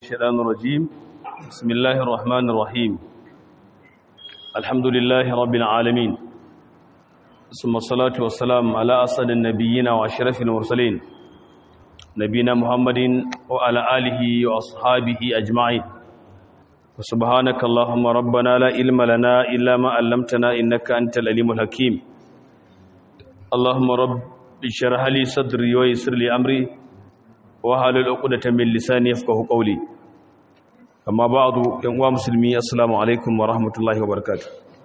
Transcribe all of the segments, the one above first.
الشيطان الرجيم بسم الله الرحمن الرحيم الحمد لله رب العالمين ثم الصلاة والسلام على أسد النبيين وأشرف المرسلين نبينا محمد وعلى آله وأصحابه أجمعين وسبحانك اللهم ربنا لا علم لنا إلا ما علمتنا إنك أنت العليم الحكيم اللهم رب اشرح لي صدري ويسر لي أمري wahalul uqdatan min lisani yafqahu qawli amma ba'du yan uwa musulmi assalamu alaikum wa rahmatullahi wa barakatuh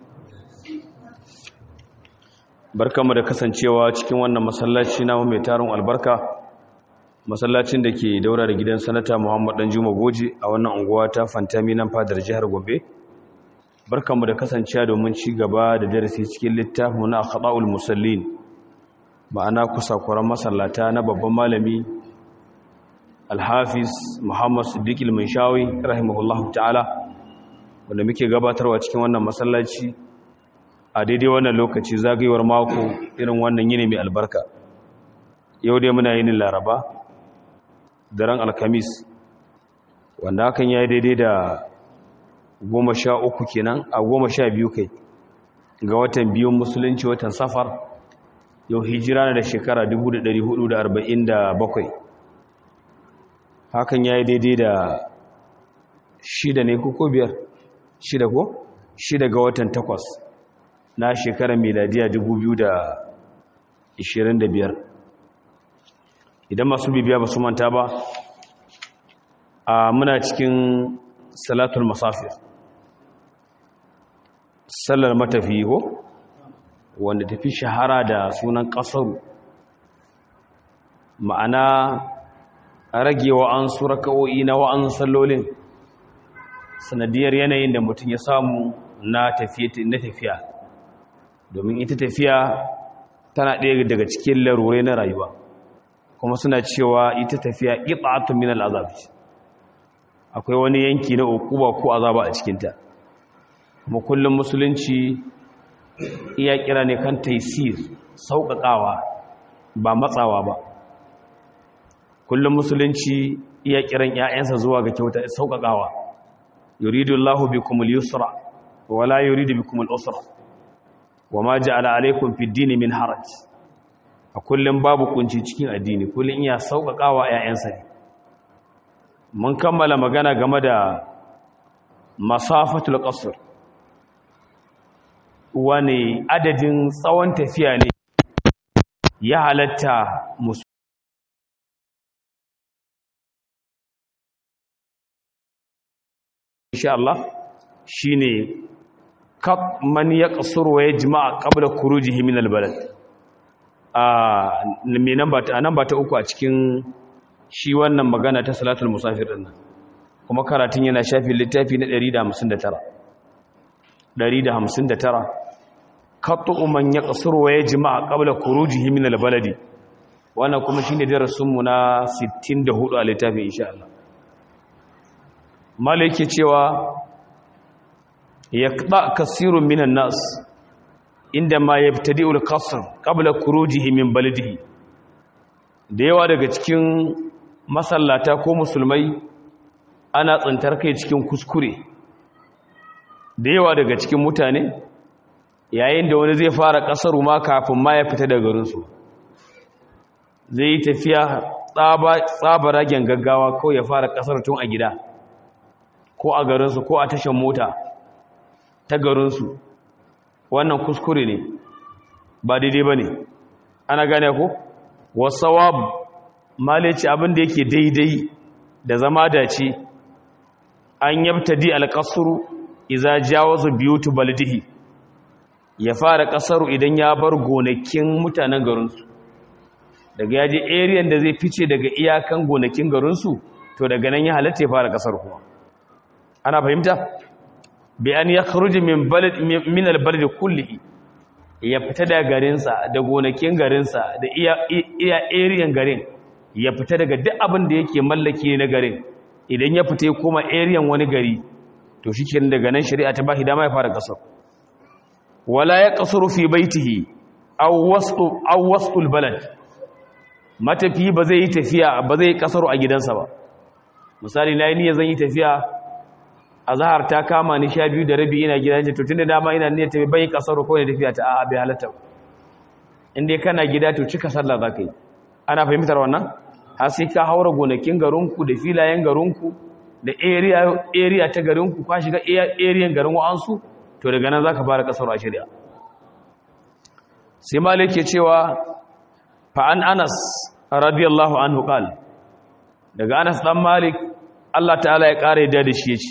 barkamu da kasancewa cikin wannan masallaci namu mai tarin albarka masallacin da ke daura da gidan sanata Muhammad Dan Juma Goje a wannan unguwa ta Fantami nan fadar jihar Gombe barkamu da kasancewa domin ci gaba da darasi cikin littafin na Akhda'ul Musallin ma'ana kusakuran masallata na babban malami alhafiz muhammad siddiq ilminshawi rahimahullahu ta'ala wanda muke gabatarwa cikin wannan masallaci a daidai wannan lokaci zagayewar mako irin wannan yini mai albarka yau dai muna yin laraba daren alkamis wanda hakan ya yi daidai da goma sha uku kenan a goma sha biyu kai ga watan biyun musulunci watan safar yau hijira na da shekara 1447 hakan ya yi daidai da shida ne ko biyar shida ko shida ga watan takwas na shekarar miladiya biyar. idan masu bibiya ba su manta ba a muna cikin salatul masafir sallar matafi ko wanda tafi shahara da sunan kasaru ma'ana rage wa'ansu raka'o'i na wa'ansu sallolin sanadiyar yanayin da mutum ya samu na tafiya domin ita tafiya tana ɗaya daga cikin larurai na rayuwa kuma suna cewa ita tafiya ƙiɗa'atun min al'azab akwai wani yanki na ukuba ko azaba a cikinta kuma kullum musulunci iya kira ne kan taisir sauƙaƙawa ba matsawa ba kullum musulunci iya kiran ƴaƴansa zuwa ga kyauta sauƙaƙawa yuridu Allahu bikum al-yusra wa la yuridu bikum al-usra wa ma ja'ala alaykum fi ad min haraj a kullum babu kunci cikin addini kullum iya sauƙaƙawa ƴaƴansa ne mun kammala magana game da masafatul qasr wani adadin tsawon tafiya ne ya halatta insha Allah shine kab man yaqsur wa yajma' qabla khurujihi min albalad ah me namba ta namba ta uku a cikin shi wannan magana ta salatul musafir din kuma karatun yana shafi littafi na 159 159 qat'u man yaqsur wa yajma' qabla khurujihi min albaladi wannan kuma shine darasin mu na 64 a littafin insha Allah malaki cewa ya kaɗa kasirun minan nas inda ma ya fita di'ul kasar ƙabla kurujihi min balidihi da yawa daga cikin masallata ko musulmai ana tsantar kai cikin kuskure da yawa daga cikin mutane yayin da wani zai fara ƙasar ma kafin ma ya fita daga garinsu zai yi tafiya tsabaragen gaggawa ko ya fara ƙasar tun a gida ko a garinsu ko a tashan mota ta garinsu wannan kuskure ne ba daidai ba ne ana gane ko wasawab malici abinda yake daidai da zama dace an yabtadi alƙasuru iza jawazu biyutu baldihi ya fara ƙasaru idan ya bar gonakin mutanen garinsu daga yaje area da zai fice daga iyakan gonakin garinsu to daga nan ya halatta ya fara ƙasar kuma ana fahimta bi an ya kharuji min balad min albalad kullihi ya fita da garinsa da gonakin garinsa da iya iya area garin ya fita daga duk abin da yake mallaki na garin idan ya fita ya koma area wani gari to shikenan daga nan shari'a ta bashi dama ya fara kasar wala ya kasuru fi baitihi aw wasqu aw wasqul balad matafi ba zai yi tafiya ba zai kasaru a gidansa ba misali na yi niyyar zan yi tafiya a zahar ta kama ni sha biyu da rabi ina gida to tun da dama ina niyyar tafi bayi kasar ko ne tafiya ta a'a bai halatta in dai kana gida to cika sallah za ka yi ana fahimtar wannan har sai ka haura gonakin garinku da filayen garinku da area area ta garinku ka shiga area garin wa'ansu to daga nan zaka fara kasar a shari'a sai malik ke cewa fa an anas radiyallahu anhu qala daga anas dan malik Allah ta'ala ya kare da shi yace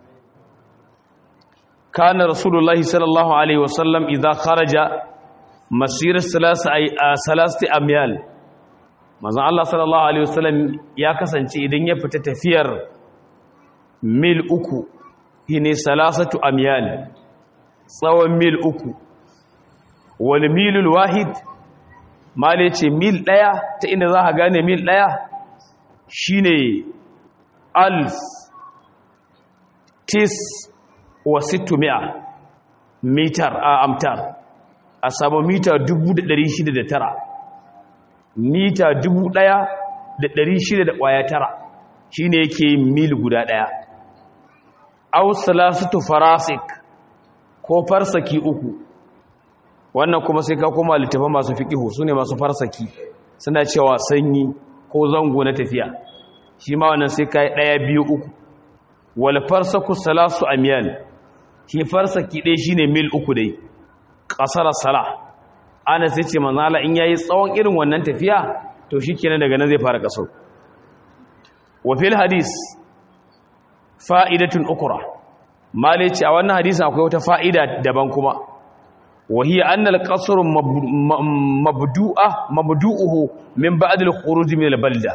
kana rasulullahi sallallahu alaihi wasallam idza kharaja masir salasati amyal manzon Allah sallallahu alaihi wasallam ya kasance idan ya fita tafiyar mil uku shine salasatu amyal tsawon mil uku wal milul wahid male ce mil daya ta inda za ka gane mil daya shine alf tis wa sittumi'a mitar a amtar a samu mita 609 mita 1600 da kwaya tara shine yake mil guda daya aw salasatu farasik ko farsaki uku wannan kuma sai ka koma littafin masu fiqihu sune masu farsaki suna cewa sanyi ko zango na tafiya shi ma wannan sai kai daya biyu uku wal farsaku salasu amyal shi farsaki dai shine mil uku dai qasara sala ana sai ce manzo Allah in yayi tsawon irin wannan tafiya to shikenan daga nan zai fara kasar wa fil hadis fa'idatun ukura male ce a wannan hadisin akwai wata fa'ida daban kuma wahiyar annal ƙasarun mabdu'uhu min ba'adul khuruj min balda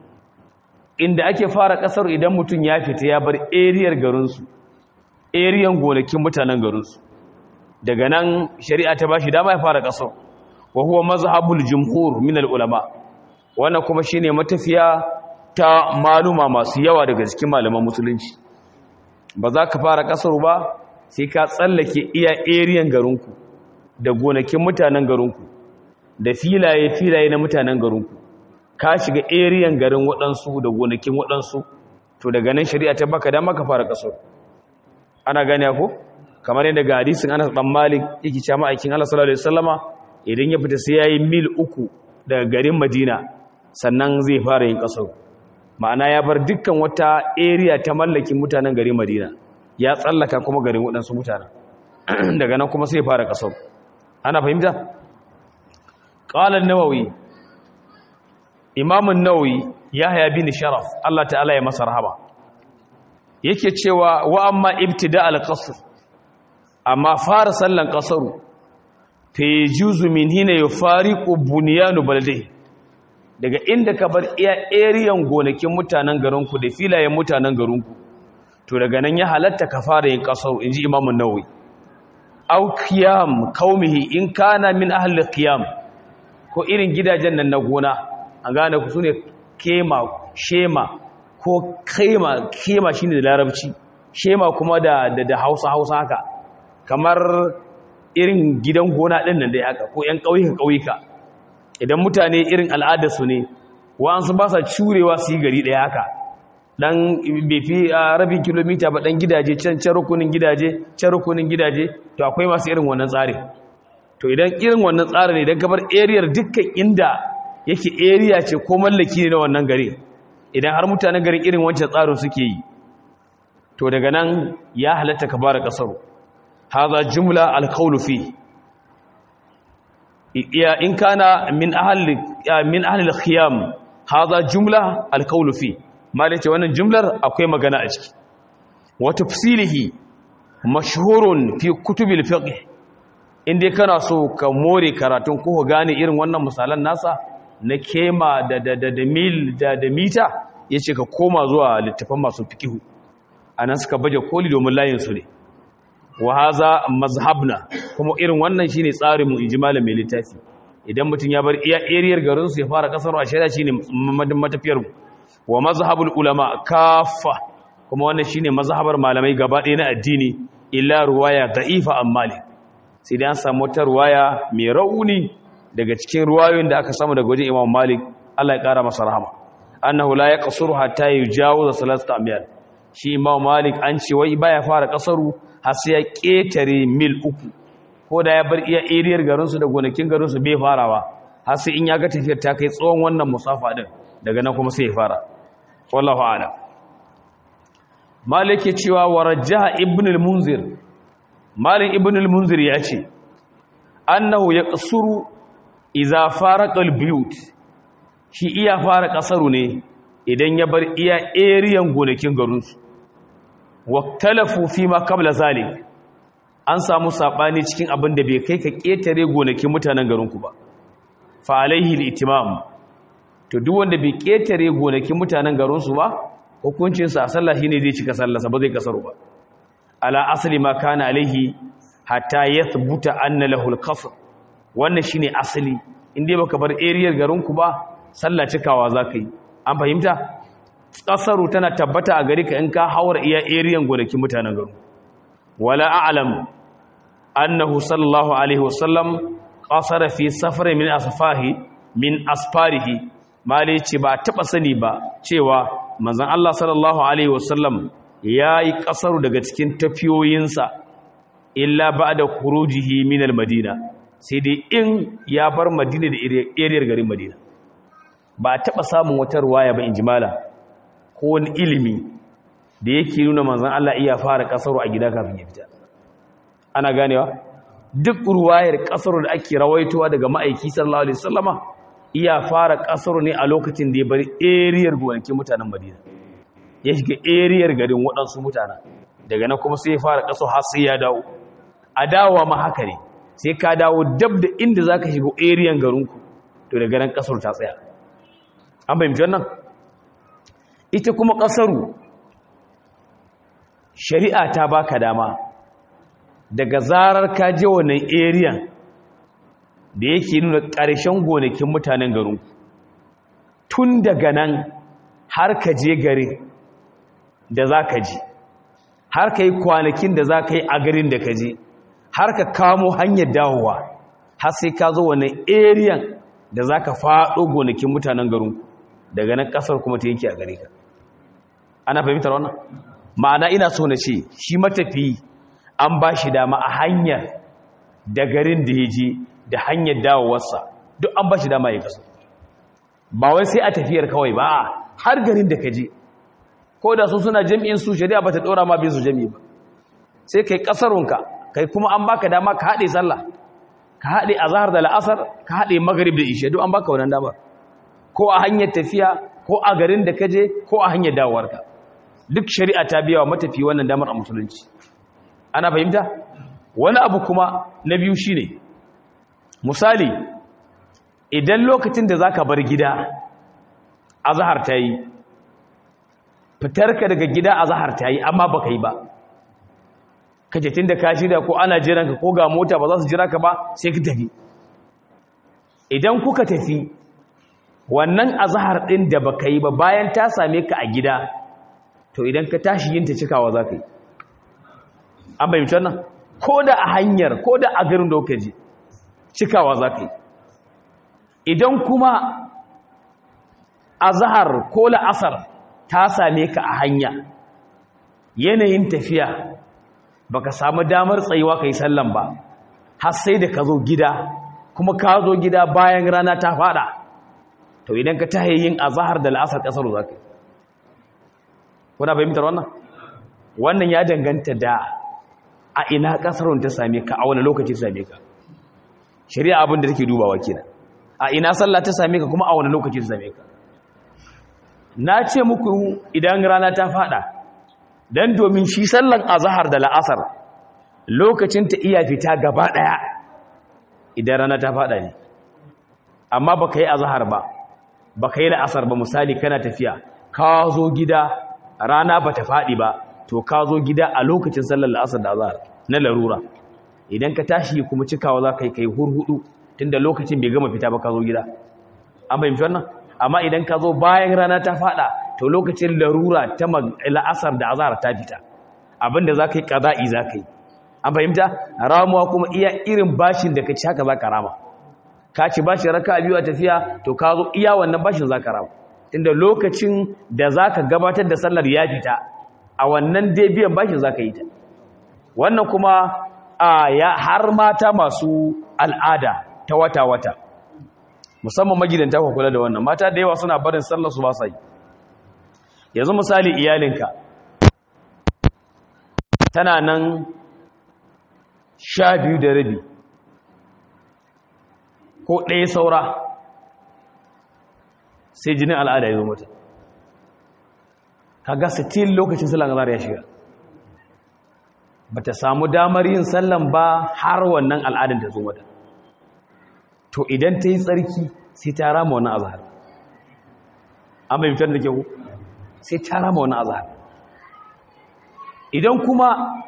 inda ake fara ƙasar idan mutum ya fita ya bar eriyar garinsu eriyan gonakin mutanen garinsu daga nan shari'a ta bashi dama ya fara ƙasar wa huwa mazhabul jumhur min ulama wannan kuma shine matafiya ta maluma masu yawa daga cikin malaman musulunci ba za ka fara kasar ba sai ka tsallake iya eriyan garinku da gonakin mutanen garinku da filaye-filaye na mutanen garinku ka shiga eriyan garin waɗansu da gonakin waɗansu to daga nan shari'a ta baka dama ka fara kasar ana gane ko kamar yadda ga hadisin Anas dan Malik yake cewa ma'aikin Allah sallallahu alaihi wasallama idan ya fita sai yayi mil uku daga garin Madina sannan zai fara yin kasar ma'ana ya bar dukkan wata area ta mallakin mutanen garin madina ya tsallaka kuma garin waɗansu mutanen daga nan kuma sai fara ƙasar ana fahimta? ƙalar nawawi imamun nawawi ya haya bin sharaf Allah ta'ala ya masa rahama yake cewa wa amma ibtida al-qasr amma fara sallan ƙasaru fa yajuzu min hina yufariqu bunyanu baladihi daga inda ka bar iya eriyan gonakin mutanen garinku da filayen mutanen garinku to daga nan ya halatta ka fara yin kasar inji imamu nawawi au qiyam qaumihi in kana min ahli qiyam ko irin gidajen nan na gona an gane ku sune kema shema ko kema kema shine da larabci shema kuma da da, Hausa Hausa haka kamar irin gidan gona din nan dai haka ko ƴan ƙauyuka ƙauyuka idan mutane irin al'adarsu ne wa'ansu ba sa curewa su yi gari ɗaya haka ɗan bai fi rabin kilomita ba ɗan gidaje can can rukunin gidaje can rukunin gidaje to akwai masu irin wannan tsarin to idan irin wannan tsarin idan kamar ariyar dukkan inda yake area ce ko mallaki ne na wannan gari idan har mutanen garin irin wancan tsarin suke yi to daga nan ya halatta ka bara ƙasar haza jumla alkaulu fi iya in kana min ahli min ahli al-khiyam hadha jumla al-qawl fi malace wannan jumlar akwai magana a ciki wa tafsilihi mashhurun fi kutubil fiqh inda kana so ka more karatun ko gane irin wannan misalan nasa na kema da da da, da mil da da mita yace ka koma zuwa littafan masu fiqh anan suka baje koli domin layin su ne wa haza mazhabna kuma irin wannan shine tsarin mu inji malamin littafi idan mutum ya bar iya ariyar garin su ya fara kasar a shari'a shine matafiyar mu wa mazhabul ulama kafa kuma wannan shine mazhabar malamai gaba ɗaya na addini illa ruwaya da'ifa an malik sai dai an samu wata ruwaya mai rauni daga cikin ruwayoyin da aka samu daga wajen imam malik Allah ya kara masa rahama annahu la yaqsuru hatta yujawiza salasata amyal shi imam malik an ce wai baya fara kasaru har sai ya ketare mil uku ko da ya bar iya ariyar garin su da gonakin garin su bai farawa har sai in ya ga tafiyar ta kai tsawon wannan musafa din daga nan kuma sai ya fara wallahu a'lam malik ya cewa warajjaha ibn al-munzir malik ibn al-munzir ya ce annahu yaqsuru idza faraqa al-buyut shi iya fara kasaru ne idan ya bar iya eriyan gonakin garinsu waktalafu fi ma kabla zalik an samu sabani cikin abin da bai kai ka ketare gonakin mutanen garinku ba fa alaihi al-itimam to duk wanda bai ketare gonakin mutanen garinsu ba hukuncin sa sallah shine zai cika sallarsa ba zai kasaru ba ala asali ma kana alaihi hatta yathbuta anna lahu al-qasr wannan shine asali inda baka bar eriyar garinku ba sallah cikawa za ka yi an fahimta ƙasaru tana tabbata a gari ka in ka haura iya eriyan gonakin mutanen garu wala a'lam annahu sallallahu alaihi wasallam qasara fi safar min asfahi min asfarihi mali ce ba taba sani ba cewa manzon Allah sallallahu alaihi wasallam yayi ƙasaru daga cikin tafiyoyinsa illa ba'da khurujihi min al-madina sai dai in ya bar madina da eriyar garin madina ba a taɓa samun wata ruwaya ba in jimala ko wani ilimi da yake nuna manzan Allah iya fara ƙasar a gida kafin ya fita ana ganewa duk ruwayar ƙasar da ake rawaitowa daga ma'aiki sallallahu alaihi wasallama iya fara ƙasar ne a lokacin da ya bari eriyar gonakin mutanen madina ya shiga eriyar garin waɗansu mutane daga nan kuma sai ya fara ƙasar har sai ya dawo a dawowa ma haka ne sai ka dawo dab da inda za ka shiga eriyan garinku to daga nan ƙasar ta tsaya an fahimci wannan ita kuma ƙasaru shari'a ta baka dama daga zarar ka je wannan area da yake nuna ƙarshen gonakin mutanen garin tun daga nan har ka je garin da za ka ji har ka yi kwanakin da za ka yi a garin da ka je har ka kamo hanyar dawowa har sai ka zo wannan area da za ka faɗo gonakin mutanen garinku daga nan kasar kuma ta yanke a gare ka ana fahimtar wannan ma'ana ina so na ce shi matafi an ba shi dama a hanyar da garin da ya je da hanyar dawowarsa duk an ba shi dama ya kasu ba wai sai a tafiyar kawai ba har garin da ka je ko da su suna jami'in su shari'a ba ta ɗora ma bin su jami'i ba sai kai kasarunka kai kuma an baka dama ka haɗe sallah ka haɗe azahar da la'asar ka haɗe magarib da ishe duk an baka wannan damar ko a hanyar tafiya ko a garin da kaje ko a hanyar dawowarka duk shari'a ta biya wa matafi wannan damar a musulunci ana fahimta wani abu kuma na biyu shine misali idan lokacin da zaka bar gida azhar ta yi fitarka daga gida azhar ta yi amma baka yi ba kaje tunda ka shirya ko ana jiran ka ko ga mota ba za su jira ka ba sai ka tafi idan kuka tafi wannan azhar din da baka yi ba bayan ta same ka a gida to idan ka tashi yin ta cikawa za ka yi an bayyance wannan ko da a hanyar ko da a garin da kuka je cikawa za ka yi idan kuma azhar ko la'asar ta same ka a hanya yanayin tafiya baka samu damar tsayuwa kai sallan ba har sai da ka zo gida kuma ka zo gida bayan rana ta fada to idan ka tahe yin azhar da la'asar kasar zaka kuna fahimtar wannan wannan ya danganta da a ina kasarun ta same ka a wani lokaci ta same ka shari'a abin da take dubawa kenan a ina sallah ta same ka kuma a wani lokaci ta same ka na ce muku idan rana ta fada dan domin shi sallan azhar da la'asar lokacin ta iya fita gaba daya idan rana ta fada ne amma baka yi azhar ba baka yi la'asar ba misali kana tafiya ka zo gida rana bata fadi ba to ka zo gida a lokacin sallar la'asar da azhar na larura idan ka tashi kuma cikawa za ka yi kai hurhudu tunda lokacin bai gama fita ba ka zo gida an fahimci wannan amma idan ka zo bayan rana ta fada to lokacin larura ta la'asar da azhar ta fita abinda za ka yi ƙaza'i za ka yi an fahimta ramuwa kuma iya irin bashin da ka ci haka za ka rama ka ci bashin raka biyu a tafiya to ka zo iya wannan bashin za ka rama tunda lokacin da zaka gabatar da sallar ya fita a wannan dai biyan bashin zaka yi ta wannan kuma a ya har mata masu al'ada ta wata-wata musamman magidanta ku kula da wannan mata da yawa suna barin sallar su ba sa yi yanzu misali iyalinka tana nan sha biyu da rabi ko ɗaya saura sai jinin al'ada ya zo mata kaga still lokacin sallan azhar ya shiga bata samu damar yin sallan ba har wannan al'adar ta zo mata to idan ta yi tsarki sai ta rama wannan azhar an bai fitar da kyau sai ta rama wannan azhar idan kuma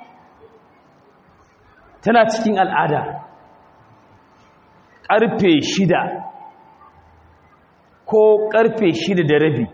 tana cikin al'ada ƙarfe shida ko ƙarfe shida da rabi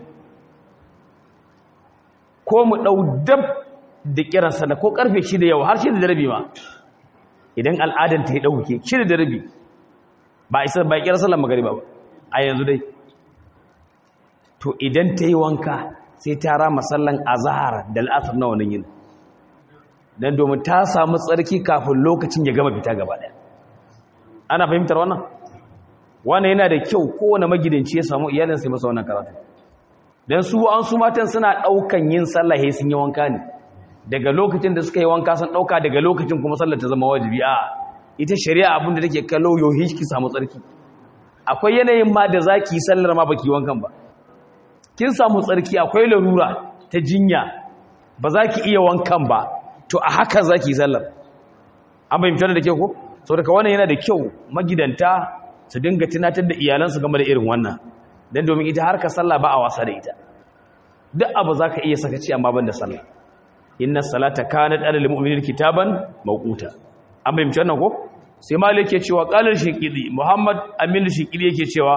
ko mu ɗau dab da kiran sana ko ƙarfe shida yau har shida da rabi ma idan al'adar ta yi ɗauke shida da rabi ba isa ba kiran sallar magariba ba a yanzu dai to idan ta yi wanka sai ta rama sallan azahar da al'asar na wannan yin don domin ta samu tsarki kafin lokacin ya gama fita gaba ɗaya ana fahimtar wannan wannan yana da kyau kowane magidanci ya samu iyalin sai masa wannan karatu don su an su matan suna ɗaukan yin sallah sai sun yi wanka ne daga lokacin da suka yi wanka sun ɗauka daga lokacin kuma sallar ta zama wajibi a ita shari'a abinda take kallo yohi ki samu tsarki akwai yanayin ma da za ki yi sallar ma baki wankan ba kin samu tsarki akwai larura ta jinya ba za ki iya wankan ba to a haka za ki yi sallar an fahimtar da ke ko sau daga wannan yana da kyau magidanta su dinga tunatar da iyalansu game da irin wannan don domin ita harka sallah ba a wasa da ita duk abu za ka iya sakaci amma ban da sallah inna salata kanat alal mu'minin kitaban mawquta an fahimci wannan ko sai malik yake cewa qalar shiqidi muhammad amin shiqidi yake cewa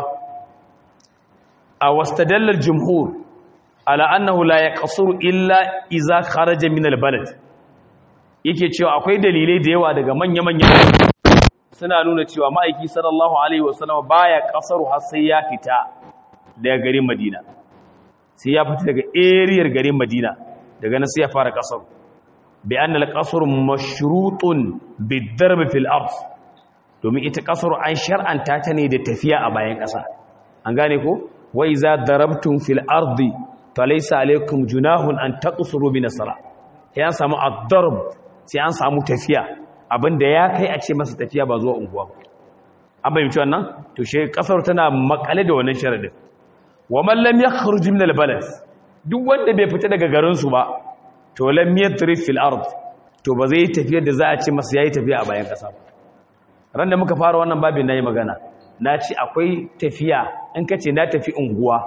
a wastadalla jumhur ala annahu la yaqsuru illa idza kharaja min albalad yake cewa akwai dalilai da yawa daga manya-manyan suna nuna cewa ma'aiki sallallahu alaihi wasallam baya kasaru har sai ya fita daga garin madina sai ya fita daga eriyar garin madina daga nan sai ya fara kasar bi annal qasr mashrutun bidarb fil ard domin ita kasar an shar'anta ta ne da tafiya a bayan kasa an gane ko wa iza darabtum fil ardi falaysa alaykum junahun an taqsuru min as-salah ya samu ad-darb sai an samu tafiya abinda ya kai a ce masa tafiya ba zuwa unguwa an bayyance wannan to shi kasar tana makale da wannan sharadin wa man lam yakhruj min al-balad duk wanda bai fita daga garin su ba to lam yadrib fil ard to ba zai tafiya da za a ce masa yayi tafiya a bayan kasa ba ran da muka fara wannan babin nayi magana na ce akwai tafiya in ka ce na tafi unguwa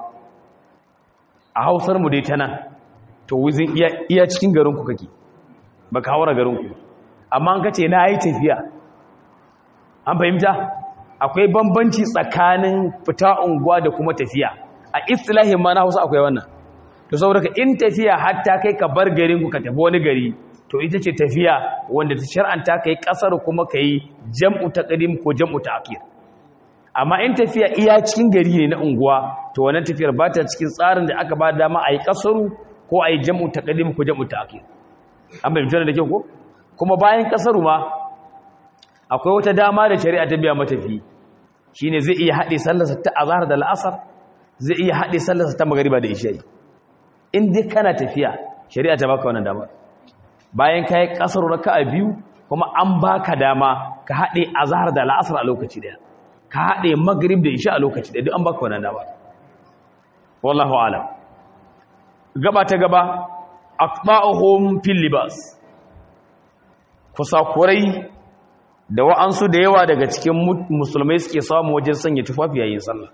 a hausar mu dai ta nan to wuzin iya cikin garin ku kake baka haura garin ku amma an ka ce na yi tafiya an fahimta akwai bambanci tsakanin fita unguwa da kuma tafiya a istilahin ma na hausa akwai wannan to saboda ka in tafiya hatta kai ka bar garin ku ka tafi wani gari to ita ce tafiya wanda ta shar'anta kai kasar kuma kai jam'u taqdim ko jam'u ta'khir amma in tafiya iya cikin gari ne na unguwa to wannan tafiyar ba ta cikin tsarin da aka ba dama a yi kasaru ko a yi jam'u taqdim ko jam'u ta'khir an bayyana da kyau ko kuma bayan kasaru ma akwai wata dama da shari'a ta biya matafi shine zai iya haɗe sallarsa ta azhar da al'asar zai iya haɗe sallarsa ta magariba da isha'i in dai kana tafiya shari'a ta baka wannan dama bayan kai kasaru raka'a biyu kuma an baka dama ka haɗe azhar da al'asar a lokaci daya ka haɗe magrib da isha a lokaci daya duk an baka wannan dama wallahu alam gaba ta gaba aqba'uhum fil libas kusakurai da wa'ansu da yawa daga cikin musulmai suke samu wajen sanya tufafi yayin sallah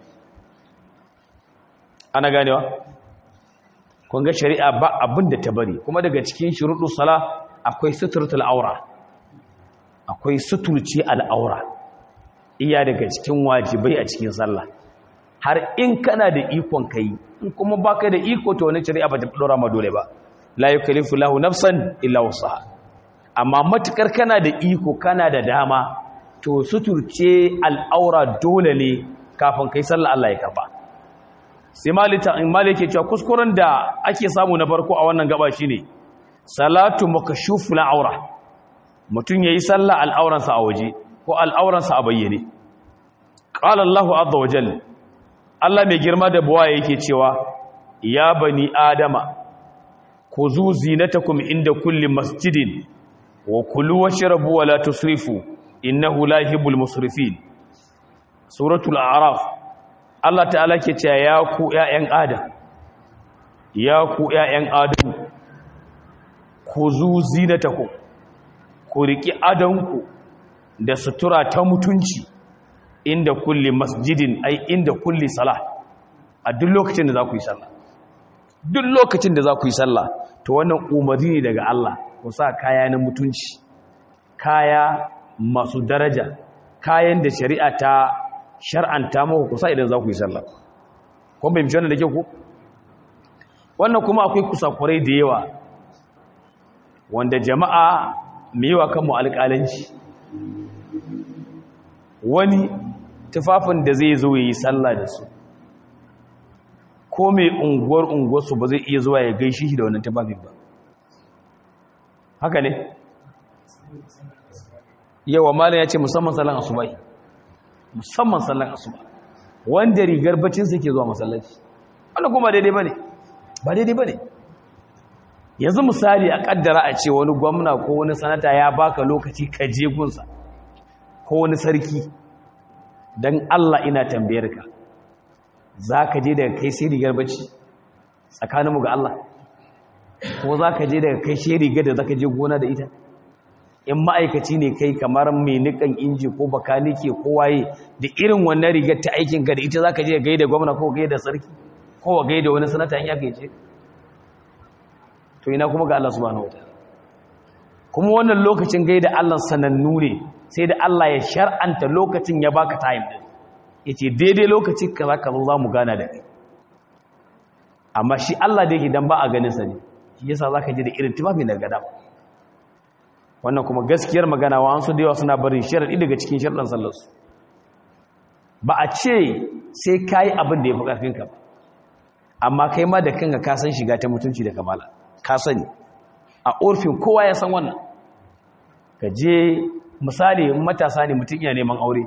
ana ganewa kun ga shari'a ba abin da ta bari kuma daga cikin shuruɗu sala akwai suturtul aura akwai suturci al'aura iya daga cikin wajibai a cikin sallah har in kana da ikon kai in kuma baka da iko to wani shari'a ba ta dora ma dole ba la yukallifu lahu nafsan illa wusaha amma matukar kana da iko kana da dama to suturce al'aura dole ne kafin kai sallah Allah ya karba sai malita in malike cewa kuskuren da ake samu na farko a wannan gaba shine salatu makashuful aura mutum yayi sallah al'auransa a waje ko al'auransa a bayyane qala Allahu azza wa jalla Allah mai girma da buwa yake cewa ya bani adama ku zu zinatakum inda kulli masjidin wa kulu washrabu wa la tusrifu innahu la yuhibbul musrifin suratul a'raf Allah ta'ala ke cewa ya ku ƴaƴan adam ya ku ƴaƴan adam ku zu zinatakum ku riki adanku da sutura ta mutunci inda kulli masjidin ai inda kulli salah a duk lokacin da za ku yi sallah duk lokacin da za ku yi sallah to wannan umarni ne daga Allah ku sa kaya na mutunci kaya masu daraja kayan da shari'a ta shar'anta muku ku sa idan za ku yi sallah kun bai mishi wannan da ke ku wannan kuma akwai kusakurai da yawa wanda jama'a mai yawa kanmu alƙalanci wani tufafin da zai zo yi sallah da su ko mai unguwar unguwarsu ba zai iya zuwa ya gaishe shi da wannan tufafin ba haka ne yawa malam ya ce musamman sallan asubai musamman sallan asuba wanda rigar bacinsa ke zuwa masallaci wannan kuma daidai ba ne ba daidai ba ne yanzu misali a kaddara a ce wani gwamna ko wani sanata ya baka lokaci ka je gunsa ko wani sarki don Allah ina tambayar ka za ka je daga kai sai rigar bacci tsakaninmu ga Allah ko za ka je daga kai sai rigar da za ka je gona da ita in ma'aikaci ne kai kamar mai nikan inji ko bakanike ko waye da irin wannan rigar ta aikin ka da ita za ka je gai da gwamna ko gai da sarki ko gai da wani sanata in ya kai ce to ina kuma ga Allah subhanahu wataala kuma wannan lokacin gai da Allah sanannu ne sai da Allah ya shar'anta lokacin ya baka time din yace daidai lokacin ka zaka zo zamu gana da kai amma shi Allah da yake dan ba a ganin sa ne shi yasa zaka ji da irin tufafi da gada wannan kuma gaskiyar magana wa an su da yawa suna barin sharadi daga cikin sharadan sallar su ba a ce sai kai abin da yafi karfin ka ba amma kai ma da kanka ka san shiga ta mutunci da kamala ka sani a orfin kowa ya san wannan ka je misali matasa ne mutum iya neman aure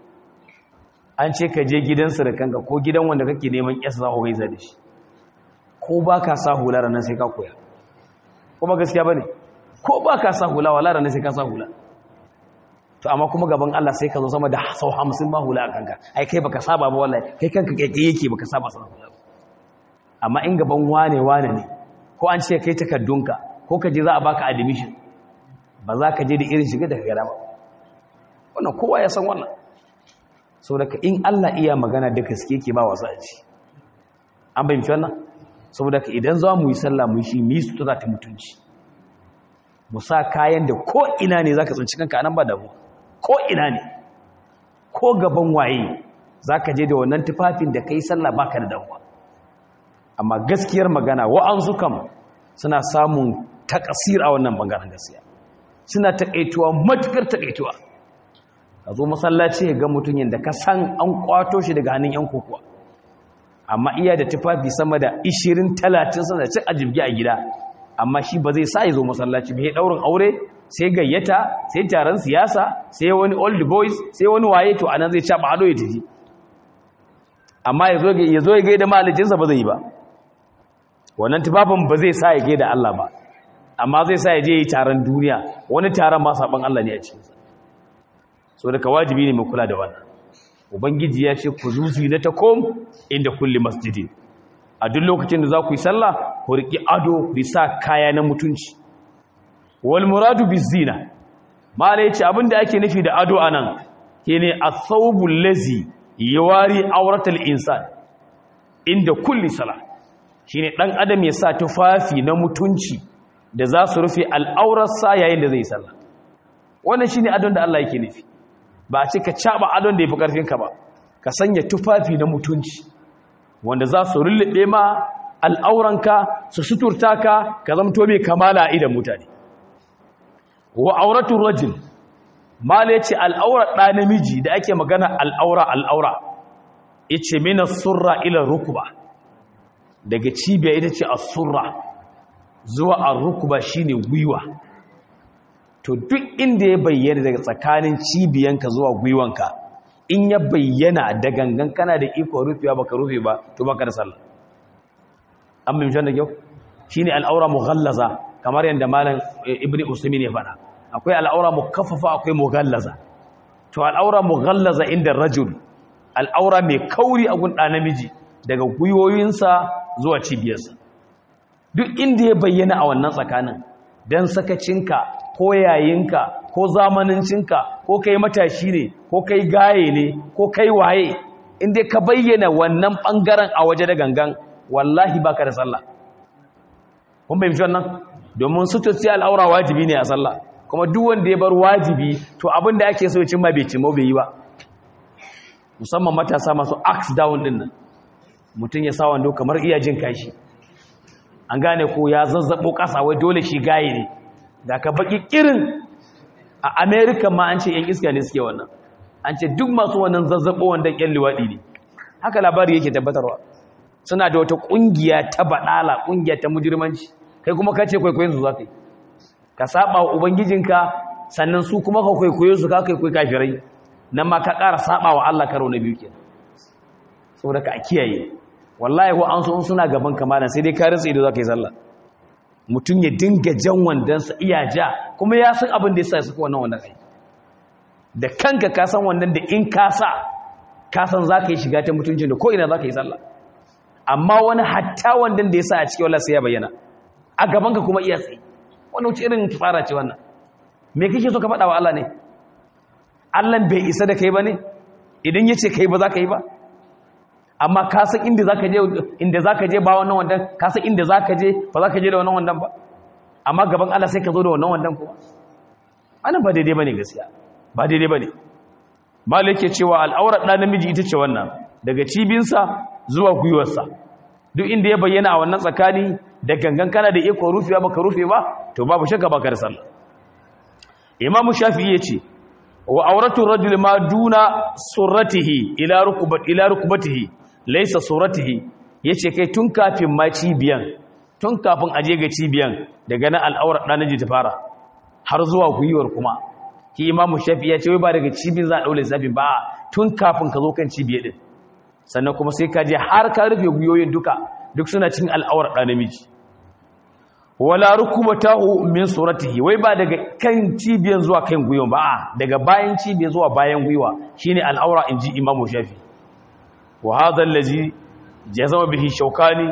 an ce ka je gidansu da kanka ko gidan wanda kake neman yasa za ku gaisa da shi ko ba ka sa hula ranar sai ka koya kuma gaskiya ba ne ko ba ka sa hula wala ranar sai ka sa hula to amma kuma gaban Allah sai ka zo sama da sau hamsin ma hula a kanka ai kai baka saba ba wallahi kai kanka keke yake baka saba sa hula amma in gaban wane wane ne ko an ce kai takardunka ko ka je za a baka admission ba za ka je da irin shiga daga gada ba wannan kowa ya san wannan sau daga in Allah iya magana da gaske ke ba wasu a ci an bayyance wannan saboda ka idan za mu yi sallah mu yi shi mu yi su ta mutunci mu sa kayan da ko ina ne za ka tsinci kanka anan ba da mu ko ina ne ko gaban waye za ka je da wannan tufafin da ka yi sallah ba ka da damuwa amma gaskiyar magana wa'ansu kam suna samun takasir a wannan bangaren gaskiya suna takaituwa matukar takaituwa ka zo masallaci ga mutum yadda ka san an kwato shi daga hannun yan kokowa amma iya da tufafi sama da 20-30 sana cin ajibgi a gida amma shi ba zai sa ya zo masallaci bai daurin aure sai gayyata sai taron siyasa sai wani old boys sai wani waye to anan zai caba ado ya tafi amma ya zo ya gaida malicinsa ba zai yi ba wannan tufafin ba zai sa ya gaida Allah ba amma zai sa ya je yi taron duniya wani taron ma saban Allah ne a cikinsa so daga wajibi ne mai kula da wannan ubangiji ya ce ku zuzi na takom inda kulli masjidi a duk lokacin da za ku yi sallah ku riƙi ado ku sa kaya na mutunci wal muradu bizina mala yace abinda ake nufi da ado anan shine as-sawbul lazi yawari auratal insan inda kulli salah shine dan adam ya sa tufafi na mutunci da za su rufe al'aurarsa yayin da zai sallah wannan shine adon da Allah yake nufi ba a ce ka caba adon da yafi karfin ka ba ka sanya tufafi na mutunci wanda za su rullube ma al'auranka su suturta ka ka zamto mai kamala a idan mutane wa auratul rajul mala yace al'aura da namiji da ake magana al'aura al'aura yace mina surra ila rukba daga cibiya ita ce as-surra zuwa ar-rukba shine gwiwa to duk inda ya bayyana daga tsakanin cibiyanka zuwa gwiwanka in ya bayyana da gangan kana da iko rufewa baka rufe ba to baka da sallah an mai da kyau shine al'aura mughallaza kamar yadda malam ibnu usaymin ya faɗa akwai al'aura mukaffafa akwai mughallaza to al'aura mughallaza inda rajul al'aura mai kauri a gun ɗa namiji daga gwiwoyinsa zuwa cibiyarsa duk inda ya bayyana a wannan tsakanin dan sakacinka ko yayinka ko zamanincinka ko kai matashi ne ko kai gaye ne ko kai waye inda ka bayyana wannan bangaren a waje da gangan wallahi baka da sallah kun bai wannan domin sutuci al'aura wajibi ne a sallah kuma duk wanda ya bar wajibi to abin da ake so ya cimma bai cimma bai yi ba musamman matasa masu axe down din nan mutum ya sa wando kamar iya jin kashi an gane ko ya zazzabo kasa wai dole shi gaye ne da ka baki kirin a america ma an ce yan iska ne suke wannan an ce duk masu wannan zazzabo wanda yan liwadi ne haka labari yake tabbatarwa suna da wata kungiya ta badala kungiya ta mujirmanci kai kuma kace kwaikwayon su zakai ka saba wa ubangijinka sannan su kuma ka kwaikwayo su ka kwaikwayo kafirai nan ma ka ƙara saba wa Allah karo na biyu kenan saboda ka kiyaye wallahi ko an so suna gaban kamalan sai dai ka rinsa ido zaka yi sallah mutum ya dinga jan wandansa iya ja kuma ya san abin da yasa ya saka wannan wannan kai da kanka ka san wannan da in ka sa ka san zaka yi shiga ta mutuncin da ko ina zaka yi sallah amma wani hatta wandan da yasa a cikin wallahi sai ya bayyana a gaban ka kuma iya tsaye wannan wuce irin fara ce wannan me kake so ka faɗa wa Allah ne Allah bai isa da kai ba ne idan ya ce kai ba za ka yi ba amma ka san inda za ka je inda za ka je ba wannan wandan ka san inda za ka je ba za ka je da wannan wandan ba amma gaban Allah sai ka zo da wannan wandan kuma wannan ba daidai ba ne gaskiya ba daidai ba ne malik yake cewa al'aurar ɗan namiji ita ce wannan daga cibinsa zuwa gwiwarsa duk inda ya bayyana a wannan tsakani da gangan kana da iko rufewa baka rufe ba to babu shakka baka da sallah imamu shafi'i yace wa auratu rajul ma duna surratihi ila rukubat ila rukbatihi laysa surratihi yace kai tun kafin ma cibiyan tun kafin aje ga cibiyan daga nan al'aurar dan naji ta fara har zuwa guyuwar kuma ki imamu shafi'i yace wai ba daga cibin za a daule zabi ba tun kafin ka zo kan cibiye din sannan kuma sai ka je har ka rufe guyoyin duka duk suna cin al'aurar dan namiji wala rukubatahu min suratihi wai ba daga kan cibiyan zuwa kan gwiwa ba daga bayan cibiya zuwa bayan gwiwa shine al'aura inji imamu shafi wa hadha allazi jazama bihi shawkani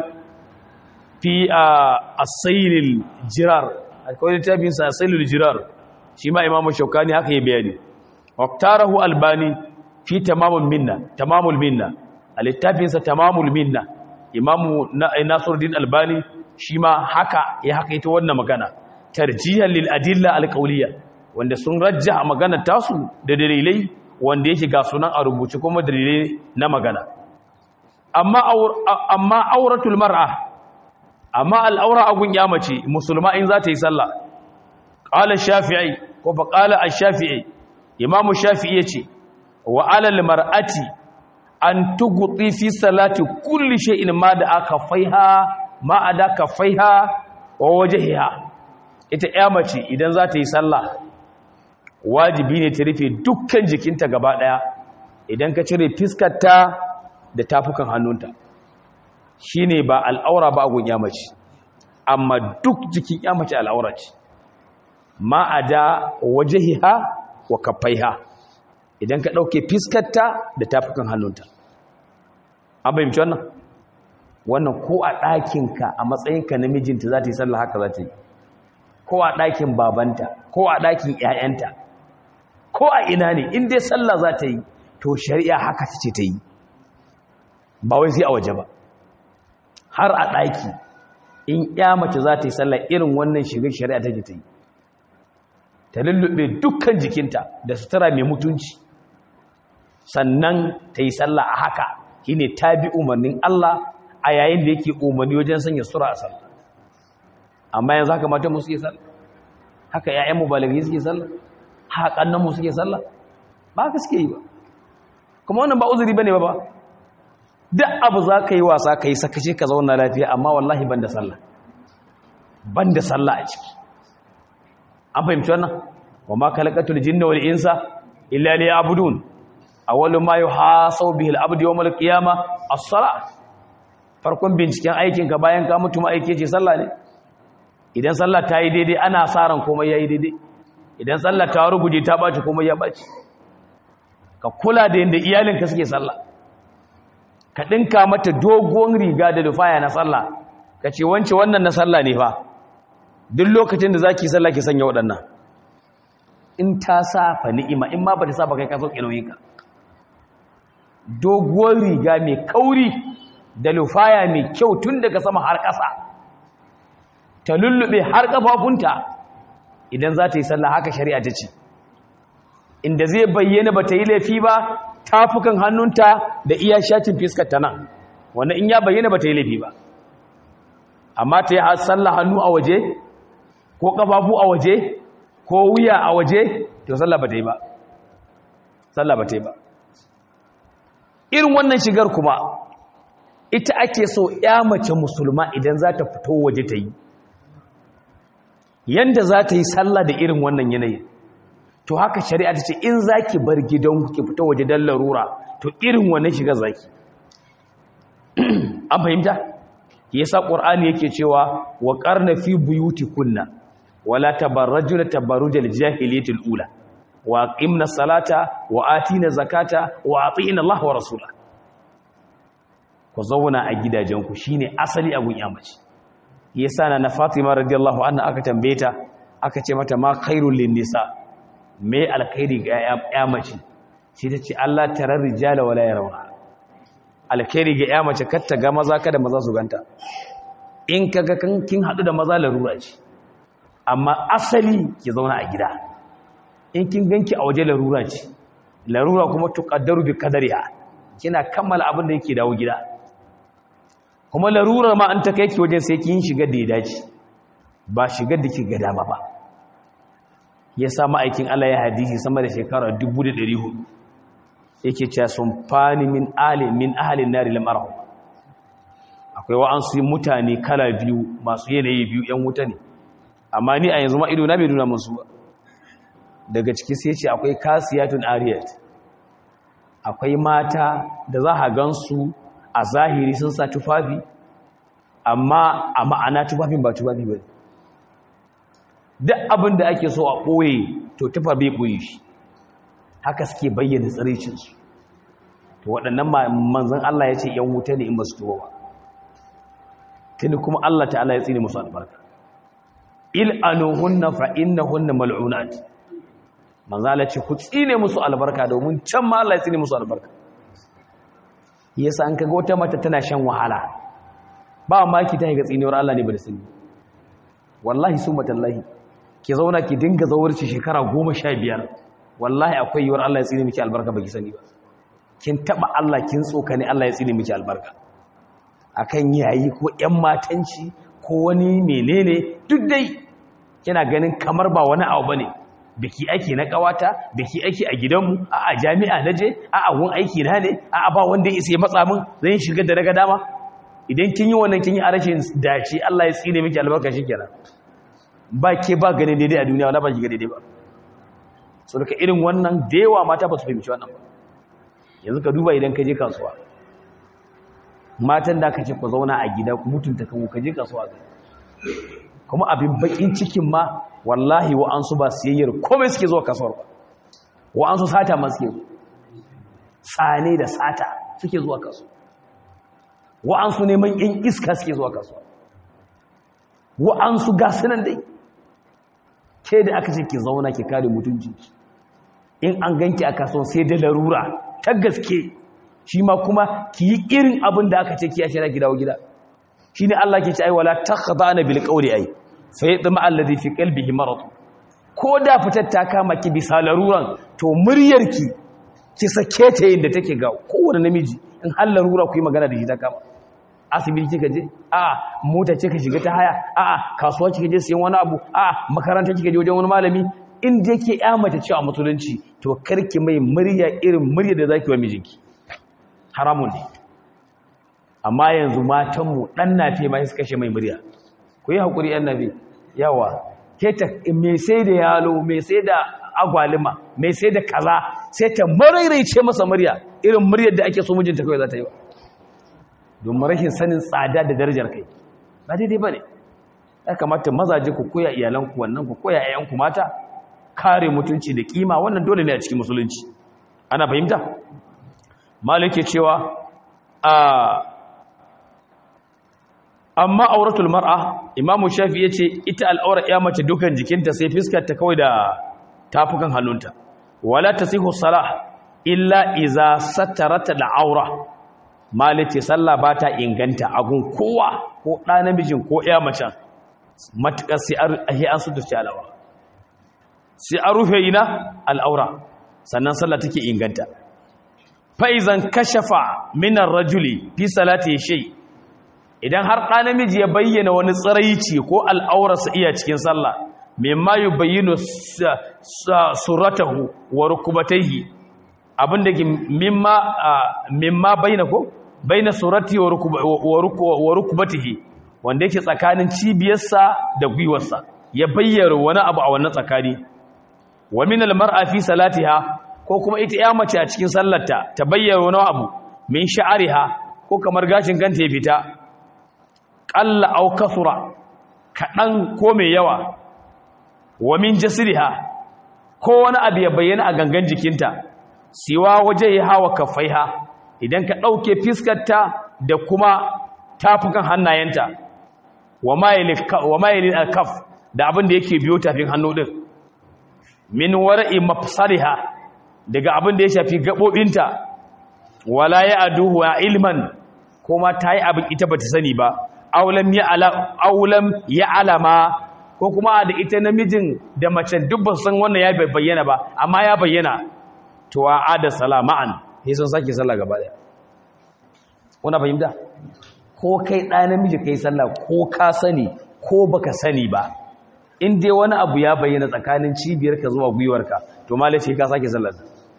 fi as-sayl jirar akwai littafin sa as-sayl jirar shi ma imamu shawkani haka ya bayani waqtarahu albani fi tamamul minna tamamul minna a littafin sa tamamul minna imamu nasiruddin albani shi ma haka ya haka ita wannan magana tarjihan lil adilla alqawliya wanda sun rajja magana tasu da dalilai wanda yake ga sunan a rubuce kuma dalilai na magana amma amma auratul mar'a amma al'aura agun ya mace musulma in za ta yi sallah qala shafi'i ko fa qala ash-shafi'i imam shafi'i yace wa alal mar'ati an tughti fi salati kulli shay'in ma da aka faiha ma a da kafaiha wa wajehiha ita ya mace idan za ta yi sallah wajibi ne ta rufe dukkan jikinta gaba daya idan ka cire fiskarta da tafukan hannunta shine ba al'aura ba gun ya mace amma duk jikin ya mace al'aura ce ma a da wajehiha wa kafaiha idan ka ɗauke fiskarta da tafukan hannunta an bayyance wannan wannan ko a ɗakinka a matsayinka namijinta za ta yi sallah haka za ta yi ko a ɗakin babanta ko a ɗakin ‘ya'yanta ko a ina ne in dai sallah za ta yi to shari'a haka ta ce ta yi ba wai sai a waje ba har a ɗaki in ‘ya mace za ta yi sallah irin wannan shigar shari'a ta ta yi ta lullube dukkan jikinta da sutura mai mutunci sannan ta yi sallah a haka shine ta bi umarnin Allah a yayin da yake umarni wajen sanya sura a sallah amma yanzu haka matan mu suke sallah haka ƴaƴan mu balagi suke sallah haka kannan mu suke sallah ba haka suke yi ba kuma wannan ba uzuri bane ba ba duk abu za ka yi wasa ka yi sakaci ka zauna lafiya amma wallahi ban da sallah ban da sallah a ciki an fahimci wannan wa ma kalakatul jinna wal insa illa liya'budun awwalu ma yuhasabu bihi al-abdu yawm al-qiyamah as-salah farkon binciken aikin ka bayan ka mutu ma aike ce sallah ne idan sallah ta yi daidai ana sa ran komai yayi daidai idan sallah ta ruguje ta baci komai ya baci ka kula da yanda iyalinka suke sallah ka dinka mata dogon riga da lufaya na sallah ka ce wance wannan na sallah ne fa duk lokacin da zaki sallah ki sanya waɗannan in ta sa fa ni'ima in ma ba ta sa ba kai ka sauke nauyinka doguwar riga mai kauri da lufaya mai kyau tun daga sama har ƙasa ta lullube har ƙafafunta idan za ta yi sallah haka shari'a ta ce inda zai bayyana ba ta yi laifi ba tafukan hannunta da iya shatin fiskar ta nan wannan in ya bayyana ba ta yi laifi ba amma ta yi sallah hannu a waje ko ƙafafu a waje ko wuya a waje to sallah ba ta yi ba sallah ba ta yi ba irin wannan shigar kuma ita ake so ya mace musulma idan za ta fito waje ta yi yanda za ta yi sallah da irin wannan yanayi to haka shari'a ta ce in za ki bar gidan ki fito waje don larura to irin wannan shigar za ki an fahimta yasa ƙur'ani yake cewa wa ƙarna fi buyuti kunna wala tabarrajuna tabarrujal jahiliyatul ula wa aqimna salata wa atina zakata wa atina Allah wa rasula ku zauna a gidajenku shine asali abun yamaci yasa na Fatima radiyallahu anha aka tambaye ta aka ce mata ma khairul lin nisa me alkhairi ga yamaci sai ta ce Allah tarar rijala wala yarawha alkhairi ga yamace kar ta ga maza kada maza su ganta in kaga kin hadu da maza larura ce amma asali ki zauna a gida in kin ganki a waje larura ce larura kuma tuqaddaru bi qadariha kina kammala abin da yake dawo gida kuma larura ma an ta kai ki wajen sai kin shiga da ya dace ba shigar da ki ga dama ba yasa ma'aikin Allah ya hadisi sama da shekara 1400 yake cewa sun fani min ali min ahli nari lam arahu akwai wa'ansu mutane kala biyu masu yanayi biyu yan wuta ne amma ni a yanzu ma ido na bai nuna musu ba daga ciki sai ce akwai kasiyatun ariyat akwai mata da za a gansu a zahiri sun sa tufafi amma a ma'ana tufafin ba tufafi ba duk abin da ake so a ɓoye to tufa bai ɓoye shi haka suke bayyana tsaricinsu to waɗannan manzan Allah ya ce ‘yan wuta ne in ba su tuba ba tuni kuma Allah ta'ala ya tsini musu albarka il'anuhunna fa'innahunna mal'unat manzala ce ku tsine musu albarka domin can ma Allah ya tsine musu albarka yasa an kaga wata mata tana shan wahala ba ma ki ta ga tsinewar Allah ne ba da sani wallahi su matallahi ki zauna ki dinga zawarci shekara goma sha biyar wallahi akwai yiwuwar Allah ya tsine miki albarka baki sani ba kin taba Allah kin tsokane Allah ya tsine miki albarka akan yayi ko ƴan matanci ko wani menene duk dai kina ganin kamar ba wani abu bane biki ake na kawata biki ake a gidanmu a a jami'a naje a a gun aiki na ne a a ba wanda ya isa ya matsa min zan shiga da daga dama idan kin yi wannan kin yi a rashin dace Allah ya tsine miki albarka shikenan ba ke ba ganin daidai a duniya wala ba ki ga daidai ba so daga irin wannan da yawa mata ba su fahimci wannan ba yanzu ka duba idan ka je kasuwa matan da aka ce ku zauna a gida ku mutunta kanku ka je kasuwa ga kuma abin bakin cikin ma wallahi wa an su ba siyayyar komai suke zuwa kasuwar ba wa an su sata ma suke zuwa tsane da sata suke zuwa kasuwa wa an su neman yan iska suke zuwa kasuwa wa an su gasunan dai ke da aka ce ki zauna ki kare mutunci in an ganki a kasuwa sai da larura ta gaske shi ma kuma ki yi irin abin da aka ce ki ashe ki dawo gida shi ne Allah ke ce ai wala takhdana bil qawli ai fa yadma alladhi fi qalbihi marad ko da fitar ta kama ki bisa laruran to muryarki ki sake ta yin da take ga kowane namiji in har larura ku yi magana da shi ta kama asibiti kika je a mota ce ka shiga ta haya a kasuwa kika je sayan wani abu a makaranta kika je wajen wani malami in da yake ya mace cewa musulunci to karki mai murya irin murya da zaki wa mijinki haramun ne amma yanzu matanmu ɗan nafe ma suka kashe mai murya ku yi haƙuri ‘yan nafe yawa keta mai sai da yalo mai sai da agwalima mai sai da kaza sai ta maraice masa murya irin muryar da ake so mijinta kawai za ta yi ba domin rashin sanin tsada da darajar kai ba daidai ba ne ya kamata mazaje ku koya iyalanku wannan ku koya ‘ya'yanku mata kare mutunci da kima wannan dole ne a cikin musulunci ana fahimta malike cewa a amma auratul mar'a imamu shafi yace ita al'aura ya mace dukan jikinta sai fiskar ta kawai da tafukan hannunta wala tasihu salah illa iza satarat al'aura malike sallah ba ta inganta agun kowa ko ɗa namijin ko ya mace matukar sai an suturce alawa sai an rufe ina al'aura sannan sallah take inganta fa'izan kashafa minar rajuli fi salati shai idan har ɗa namiji ya bayyana wani tsiraici ko al'aurarsa iya cikin sallah mimma yi bayyano suratahu wa rukubataihi abinda ke mimma bayyana ko bayyana surati wa rukubatihi wanda yake tsakanin cibiyarsa da gwiwarsa ya bayyana wani abu a wannan tsakani wa min almar'a fi salatiha ko kuma ita ya mace a cikin sallarta ta bayyana wani abu min sha'ariha ko kamar gashin kanta ya fita qalla aw kasura kadan ko mai yawa wa min jasriha ko wani abu ya bayyana a gangan jikinta siwa waje ya hawa kafaiha idan ka dauke fiskarta da kuma tafukan hannayenta wa mayilin alkaf da abin da yake biyo tafin hannu din min wara'i mafsariha daga abin da ya shafi gabobinta wala ya aduhu wa ilman kuma ta yi abin ita bata sani ba aulam ya ala aulam ya alama ko kuma da ita namijin da mace duk ba san wannan ya bayyana ba amma ya bayyana to a ada salama'an sai sun sake sallah gaba daya kuna fahimta ko kai ɗa namiji kai sallah ko ka sani ko baka sani ba in dai wani abu ya bayyana tsakanin cibiyarka zuwa gwiwarka to malace ka sake sallar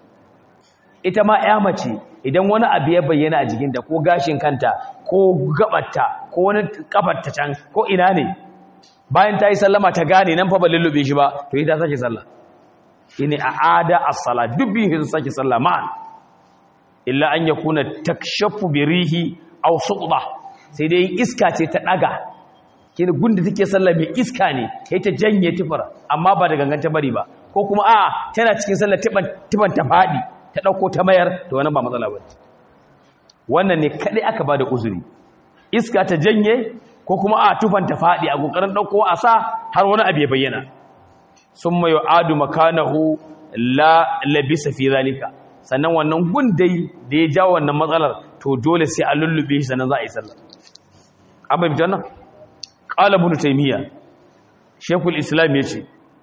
ita ma ya mace idan wani abu ya bayyana a jikinta ko gashin kanta ko gabatta ko wani kafarta can ko ina ne bayan ta yi sallama ta gane nan fa ba lullube shi ba to ita sake sallah ini a'ada as-sala dubbi hin sake sallah ma'an illa an yakuna takshafu bi rihi aw suqda sai dai iska ce ta daga kina gunda take sallah mai iska ne kai ta janye tufar amma ba da ganganta bari ba ko kuma a tana cikin sallah tiban tiban ta fadi ta dauko ta mayar to wannan ba matsala ba wannan ne kadai aka bada uzuri iska ta janye ko kuma a tufan ta fadi a kokarin dauko a sa har wani abu ya bayyana summa yu'adu makanahu la labisa fi zalika sannan wannan gundai da ya jawo wannan matsalar to dole sai a lullube shi sannan za a yi sallah an bai fitar nan ƙala ibn taymiya shekul islam yace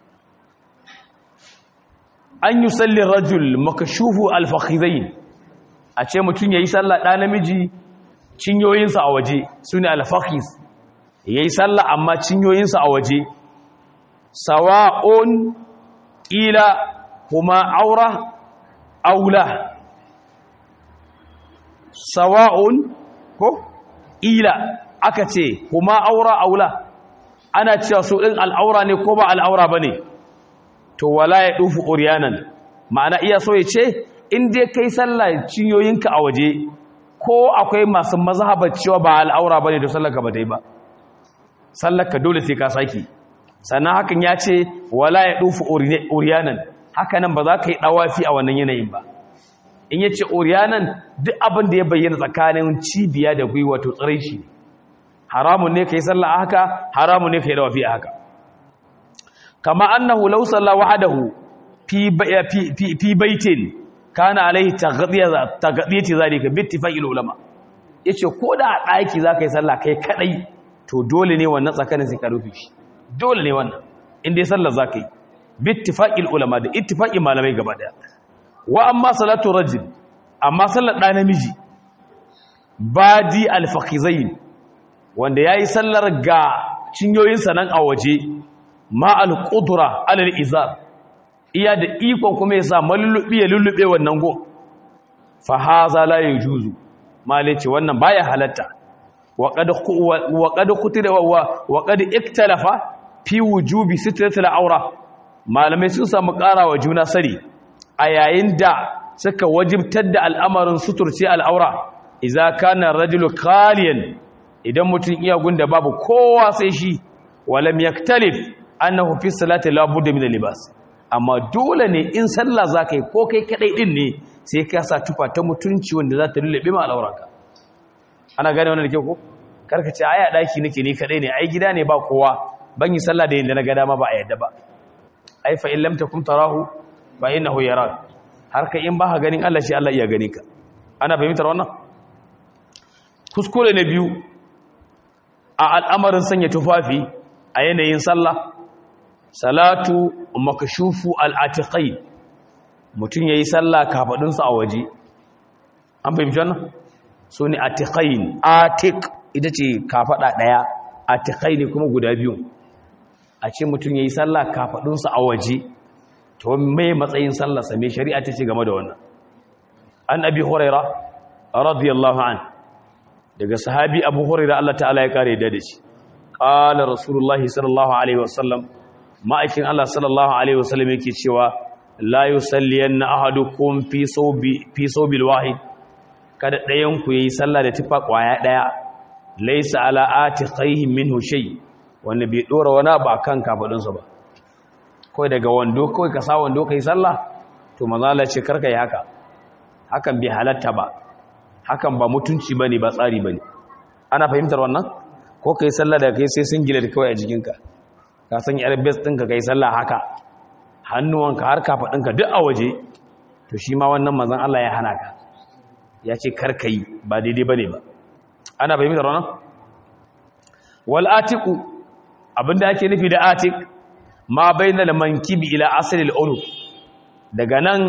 an yi sallin rajul makashufu alfakhizain a ce mutum yayi sallah ɗa namiji cinyoyinsa a waje sune alfakhiz yayi sallah amma cinyoyinsa a waje sawa'un ila kuma aura aula sawa'un ko ila aka ce kuma aura aula ana cewa su ɗin al'aura ne ko ba al'aura ba ne to wala ya ɗufu oriyanan ma'ana iya so ya ce in dai kai sallah cinyoyinka a waje ko akwai masu mazhabar cewa ba al'aura ba ne to sallaka ba dai ba sallaka dole sai ka saki sannan hakan ya ce wala ya ɗufu oriyanan hakanan ba za ka yi ɗawafi a wannan yanayin ba in ya ce oriyanan duk abin da ya bayyana tsakanin cibiya da gwiwa to tsirai shi haramun ne ka yi sallah haka haramun ne ka yi dawafi a haka kama annahu law salla wahdahu fi fi baitin kana alaihi taghdiyati zalika bi ittifaqil ulama yace ko da a daki zaka yi sallah kai kadai to dole ne wannan tsakanin sai ka rufe shi dole ne wannan in dai sallar zaka yi bi ittifaqil ulama da ittifaqin malamai gaba daya wa amma salatu rajul amma sallar da namiji badi al-fakhizain wanda ya yi sallar ga cinyoyinsa nan a waje ma'al ƙudura alal izar iya da ikon kuma ya sa malulluɓe ya lullube wannan go fa haza la ya juzu mali ce wannan baya halatta wa qad wa qad kutira wa qad iktalafa fi wujubi sitratil aura malamai sun samu karawa juna sari a yayin da suka wajibtar da al'amarin suturce al'aura idza kana rajulu khaliyan idan mutum iya gunda babu kowa sai shi walam yaktalif annahu fi salati la budda min libas amma dole ne in sallah zaka yi ko kai kadai din ne sai ka sa tufa ta mutunci wanda za ta lullube ma al'auranka ana gane wannan da ke ko karka ce aya daki nake ni kadai ne ai gida ne ba kowa ban yi sallah da yanda na ga dama ba a yadda ba ai fa in lam takum tarahu fa innahu yarak har kai in ba ka ganin Allah shi Allah iya gani ka ana fahimtar wannan kuskure na biyu a al'amarin sanya tufafi a yanayin sallah salatu makashufu al'atiƙai mutum ya yi sallah kafaɗinsa a waje an fahimci wannan so ne atiƙai atik ita ce kafaɗa ɗaya atiƙai ne kuma guda biyu a ce mutum ya yi sallah kafaɗinsa a waje to mai matsayin sallarsa mai shari'a ta ce game da wannan an abi huraira radiyallahu an daga sahabi abu huraira Allah ta'ala ya kare da shi qala rasulullahi sallallahu alaihi wasallam ma'aikin Allah sallallahu alaihi wasallam yake cewa la yusalliyanna ahadukum fi sawbi fi sawbil wahid kada ɗayan ku yayi sallah da tufa kwaya daya laysa ala atiqihi minhu shay wanda bai dora wani ba kan kafadun sa ba kai daga wando kai ka sa wando kai sallah to manzo Allah ce karka yi haka hakan bai halatta ba hakan ba mutunci bane ba tsari bane ana fahimtar wannan ko kai sallah da kai sai sun gina da kawai a jikinka ka san yar bes ɗinka kai sallah haka hannuwanka har kafaɗinka duk a waje to shi ma wannan mazan Allah ya hana ka ya ce karka yi ba daidai ba ne ba ana fahimtar wannan wal atiku abinda ake nufi da atik ma bainal mankibi ila asalil ulu daga nan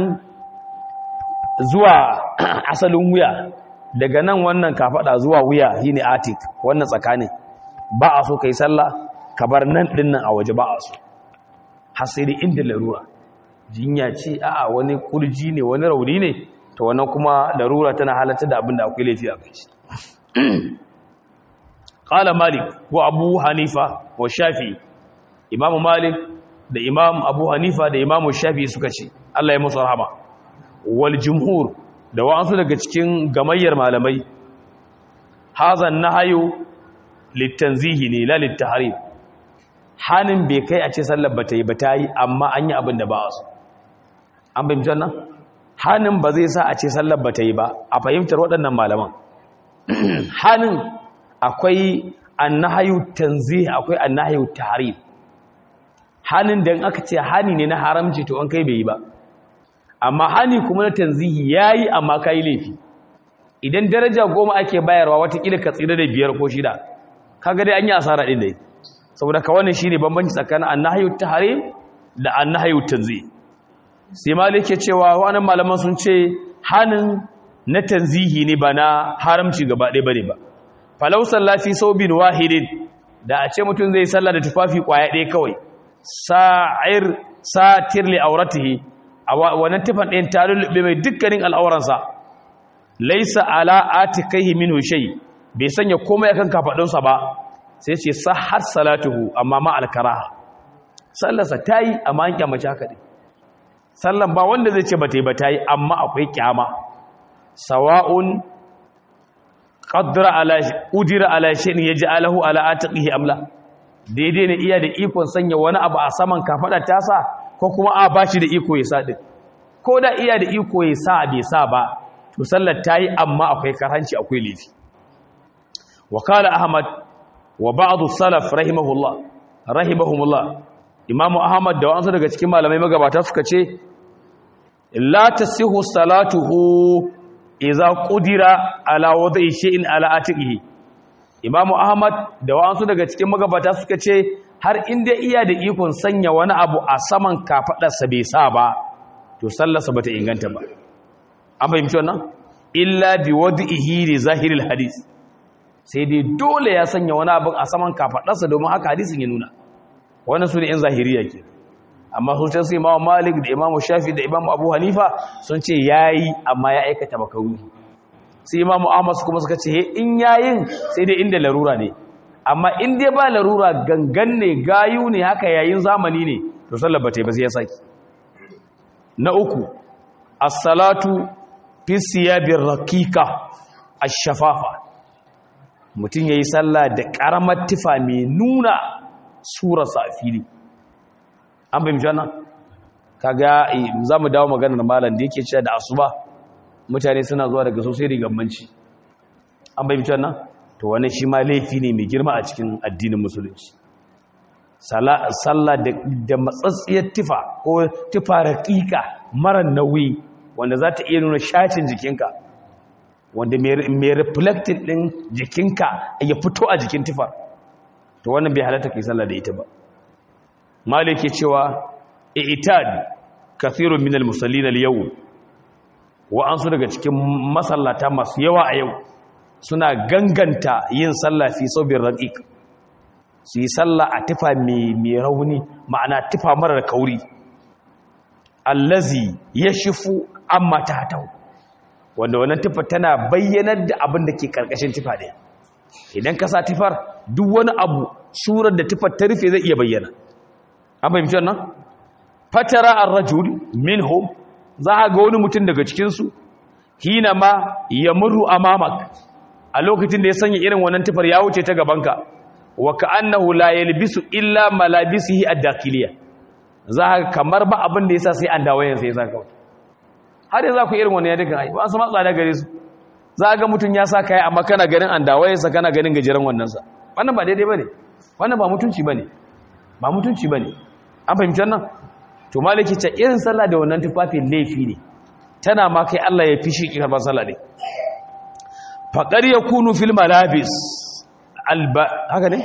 zuwa asalin wuya daga nan wannan kafaɗa zuwa wuya shine atik wannan tsakanin ba a so kai sallah ka bar nan ɗin nan a waje ba a so hasiri inda larura jinya ce a wani kurji ne wani rauni ne to wannan kuma larura tana halatta da abin da akwai laifi a kai shi qala malik wa abu hanifa wa shafi imamu malik da imam abu hanifa da imamu shafi suka ce Allah ya musu rahama wal jumhur da wa'ansu daga cikin gamayyar malamai hazan nahayu litanzihi ne la littahrim hanin bai kai a ce sallar ba ta yi ba ta yi amma an yi abin da ba a so an fahimtar nan hanin ba zai sa a ce sallar ba ta yi ba a fahimtar waɗannan malaman hanin akwai annahayu tanzih akwai annahayu tahrim hanin da aka ce hani ne na haramci to an kai bai yi ba amma hani kuma na tanzihi yayi amma kai laifi idan daraja goma ake bayarwa watakila ka tsira da biyar ko shida kaga dai an yi asara din dai saboda ka wannan shine bambanci tsakanin annahyu tahrim da annahyu tanzih sai malik ya cewa wannan malaman sun ce hanin na tanzihi ne ba na haramci gaba ɗaya bane ba falau sallati saubin wahidin da a ce mutum zai sallah da tufafi kwaya ɗaya kawai sa'ir satir li auratihi a wannan tufan ɗayan ta lullube mai dukkanin al'auransa laisa ala atikaihi minhu shay bai sanya komai akan kafadunsa ba sai ce sahar salatuhu amma ma alkaraha sallarsa tayi amma an kyamace haka dai sallan ba wanda zai ce ba tayi ba tayi amma akwai kyama sawa'un qaddara ala udira ala shay'in yaj'alahu ala atiqihi amla daidai ne iya da ikon sanya wani abu a saman kafada tasa ko kuma a bashi da iko ya sa din ko da iya da iko ya sa bai sa ba to sallar tayi amma akwai karhanci akwai laifi wa qala ahmad wa ba'd salaf rahimahullah rahimahumullah imamu ahmad da wasu daga cikin malamai magabata suka ce la tasihu salatuhu idza qudira ala wada'i shay'in ala atiqihi imamu ahmad da wasu daga cikin magabata suka ce har inda iya da ikon sanya wani abu a saman kafadarsa bai sa ba to sallarsa bata inganta ba an fahimci wannan illa bi wadihi li zahiril hadis sai dai dole ya sanya wani abu a saman kafadarsa domin haka hadisin ya nuna wannan su ne yan zahiriya ke amma sun ce imamu malik da imamu shafi da imamu abu hanifa sun ce yayi amma ya aikata makaruhi sai imamu ahmad kuma suka ce in yayin sai dai inda larura ne amma in dai ba larura gangan ne gayu ne haka yayin zamani ne to sallar ba ta yi ba sai ya saki na uku as-salatu fi siyabir raqiqa ash-shafafa mutum yayi sallah da karamar tufa mai nuna surar sa fili an bayyana wannan kaga zamu dawo maganar malam da yake cewa da asuba mutane suna zuwa daga sosai rigammanci an bayyana wannan to wani shi ma laifi ne mai girma a cikin addinin musulunci sallah da matsatsiyar tufa ko tufa raƙiƙa mara nauyi wanda za ta iya nuna shacin jikinka wanda mai reflected ɗin jikinka ya fito a jikin tufar to wannan bai halatta kai sallah da ita ba malik ke cewa i'tad kathirun minal musallin al-yawm wa an su daga cikin masallata masu yawa a yau suna ganganta yin sallah fi saubin raqiq su yi sallah a tufa mai rauni ma'ana tufa marar kauri allazi yashfu amma tahtau wanda wannan tufa tana bayyanar da abin da ke karkashin tufa ɗaya idan ka sa tufar duk wani abu surar da tufar ta rufe zai iya bayyana an fahimci wannan fatara ar-rajul minhum za a ga wani mutum daga cikinsu hina ma ya murru amamak a lokacin da ya sanya irin wannan tufar ya wuce ta gabanka wa ka'annahu la yalbisu illa malabisihi ad-dakiliya za ka kamar ba abin da yasa sai an dawo yansa yasa kawai har yanzu ku irin wannan ya duka ai ba su matsa da gare su za ga mutum ya sa kai amma kana ganin an dawo yansa kana ganin gajeren wannan sa wannan ba daidai bane wannan ba mutunci bane ba mutunci bane an fahimci wannan to maliki ta irin sallah da wannan tufafin laifi ne tana ma kai Allah ya fishi ki karban sallah ne faqar yakunu fil malabis alba haka ne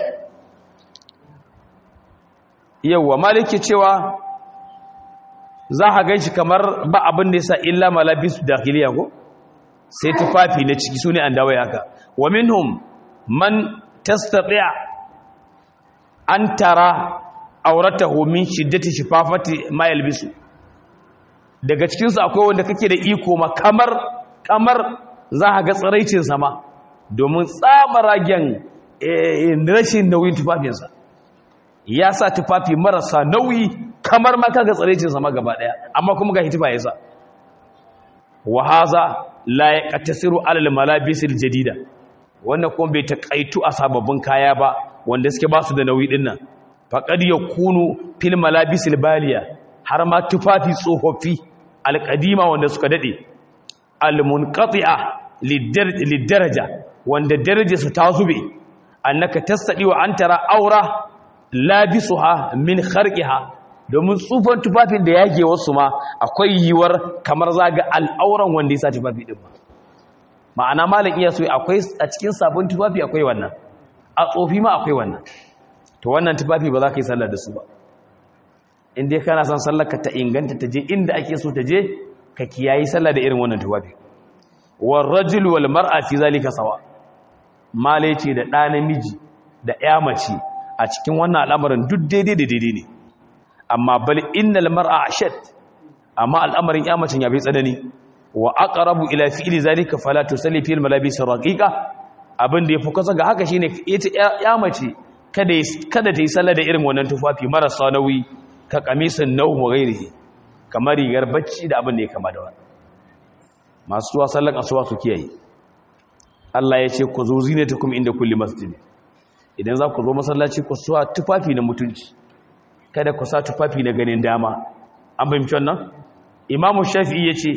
yawa maliki cewa za ka ganshi kamar ba abin da yasa illa malabis dakhiliya ko sai tufafi na ciki sune an dawo haka wa minhum man tastati' an tara auratahu min shiddati shifafati ma yalbisu daga cikin su akwai wanda kake da iko ma kamar kamar za ka ga tsaraicin sama domin tsamaragen rashin nauyin tufafinsa ya sa tufafi marasa nauyi kamar ma kaga tsaraicin sama gaba daya amma kuma ga hitifa yasa wa haza la yaqtasiru alal malabisil jadida wannan kuma bai takaitu a sababbin kaya ba wanda suke ba su da nauyi dinnan faƙad ya kunu fil malabisil baliya har ma tufafi tsofaffi alƙadima wanda suka daɗe almunqati'a lidaraja wanda daraja su ta zube annaka tasadi wa antara aura labisuha min kharqiha domin tsufan tufafin da yage wasu ma akwai yiwar kamar zaga al'auran wanda ya sa tufafi din ba ma'ana malam iya so akwai a cikin sabon tufafi akwai wannan a tsofi ma akwai wannan to wannan tufafi ba za ka yi sallar da su ba in dai kana son sallar ka ta inganta ta je inda ake so ta je ka kiyayi sallar da irin wannan tufafi war rajul wal mar'a fi zalika sawa male ce da ɗa namiji da ƴa mace a cikin wannan al'amarin duk daidai da daidai ne amma bal innal mar'a ashad amma al'amarin ƴa mace ya bai tsanani wa aqrabu ila fi'li zalika fala tusalli fil malabis raqiqa abin da yafi kusa ga haka shine ita ƴa mace kada ta yi sallah da irin wannan tufafi marasa nauyi ka kamisin nau mu gairihi kamar rigar bacci da abin da ya kama da wani masu zuwa sallan asuwa su kiyaye Allah ya ce ku zo zinatakum inda kulli masjid idan za ku zo masallaci ku suwa tufafi na mutunci kada ku sa tufafi na ganin dama an fahimci wannan imamu shafi'i ya ce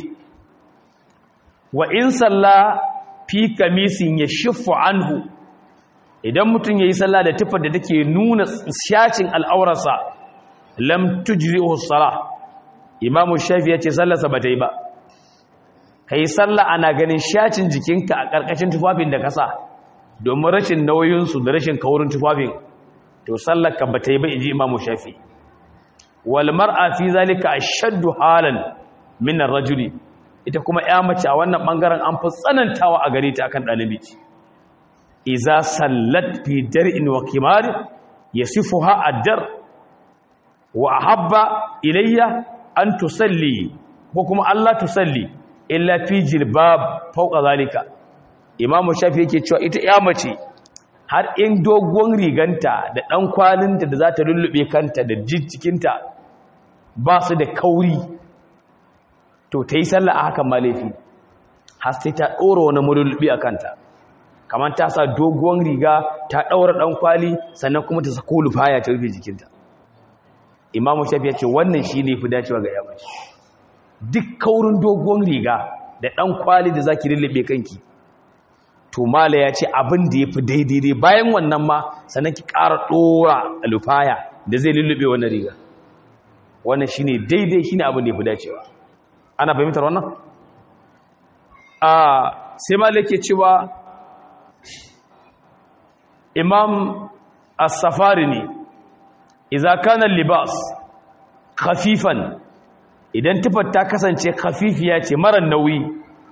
wa in salla fi kamisin ya shifu anhu idan mutum ya yi sallah da tufar da take nuna shacin al'aurarsa lam tujri'u salah imamu shafi ya ce sallarsa ba ta yi ba ka yi sallah ana ganin shacin jikinka a ƙarƙashin tufafin da kasa domin rashin nauyinsu da rashin kaurin tufafin to sallarka ba ta yi ba in ji imamu shafi wal mar'a fi zalika ashaddu halan min ar-rajuli ita kuma ya mace a wannan bangaren an fi tsanantawa a gare ta akan ɗalibi iza sallat fi dar'in wa kimar yasifuha ad-dar wa ahabba ilayya an tusalli ko kuma Allah tusalli illa fi jilbab fawqa zalika imamu shafi yake cewa ita ya mace har in dogon riganta da ɗan kwalinta da za ta lullube kanta da jikinta ba su da kauri to ta yi sallah a hakan ma laifi har sai ta ɗora wani mulullubi a kanta kamar ta sa dogon riga ta ɗaura ɗan kwali sannan kuma ta sako lufaya ta rufe jikinta imamu shafi ya ce wannan shi ne fi dacewa ga yamaci duk kaurin dogon riga da ɗan kwali da za ki lullube kanki to mala ya ce abin da ya fi daidai bayan wannan ma sannan ki ƙara ɗora lufaya da zai lullube wannan riga wannan shi ne daidai shi ne abin da ya fi dacewa ana fahimtar wannan a sai mala ke cewa imam as-safari ne idza kana libas khafifan idan tufar ta kasance khafifiya ce mara nauyi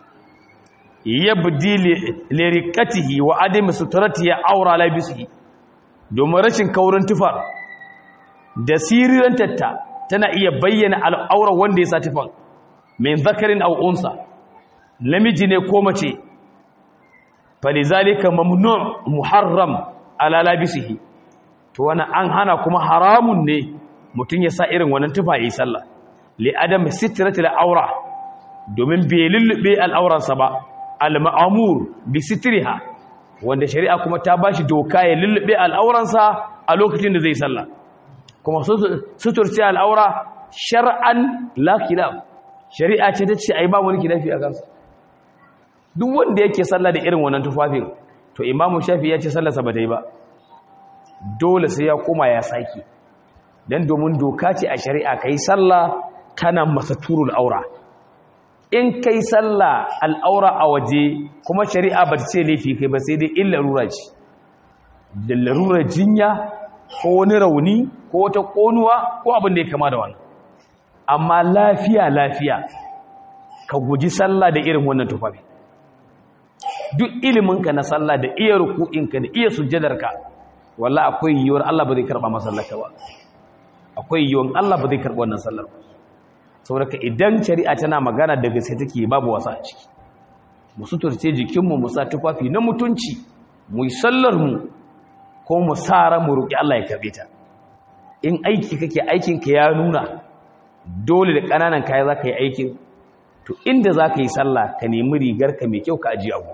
yabdi li riqatihi wa adami sutratihi awra labisihi domin rashin kaurin tufar da siriran tatta tana iya bayyana al'aura wanda ya sa tufan min zakarin aw unsa namiji ne ko mace falizalika mamnu' muharram ala labisihi to wani an hana kuma haramun ne mutum ya sa irin wannan tufa yi sallah li adam sitratil aura domin bai lullube al'auransa ba al-ma'mur bi sitriha wanda shari'a kuma ta bashi doka ya lullube al'auransa a lokacin da zai sallah kuma suturci al'aura shar'an la khilaf shari'a ce ta ce ai ba wani khilafi a kansa duk wanda yake sallah da irin wannan tufafin to imamu shafi ya ce sallarsa ba ta yi ba dole sai ya koma ya sake don domin doka ce a shari'a ka yi sallah kana masa turul aura in ka yi sallah al'aura a waje kuma shari'a ba ta ce laifi kai ba sai dai in larura ce da larura jinya ko wani rauni ko wata ƙonuwa ko abin da ya kama da wani amma lafiya lafiya ka guji sallah da irin wannan tufafi duk iliminka na sallah da iya ruku'inka da iya sujjadarka walla akwai yiwuwar Allah ba zai karba masallaka ba akwai yiwuwar Allah ba zai karba wannan sallar ba saboda idan shari'a tana magana da gaske take babu wasa a ciki mu suturce jikinmu mu sa tufafi na mutunci mu yi sallar mu ko mu sara mu roki Allah ya karbe ta in aiki kake aikin ka ya nuna dole da kananan kaya zaka yi aikin to inda zaka yi sallah ka nemi rigar ka mai kyau ka ajiye abu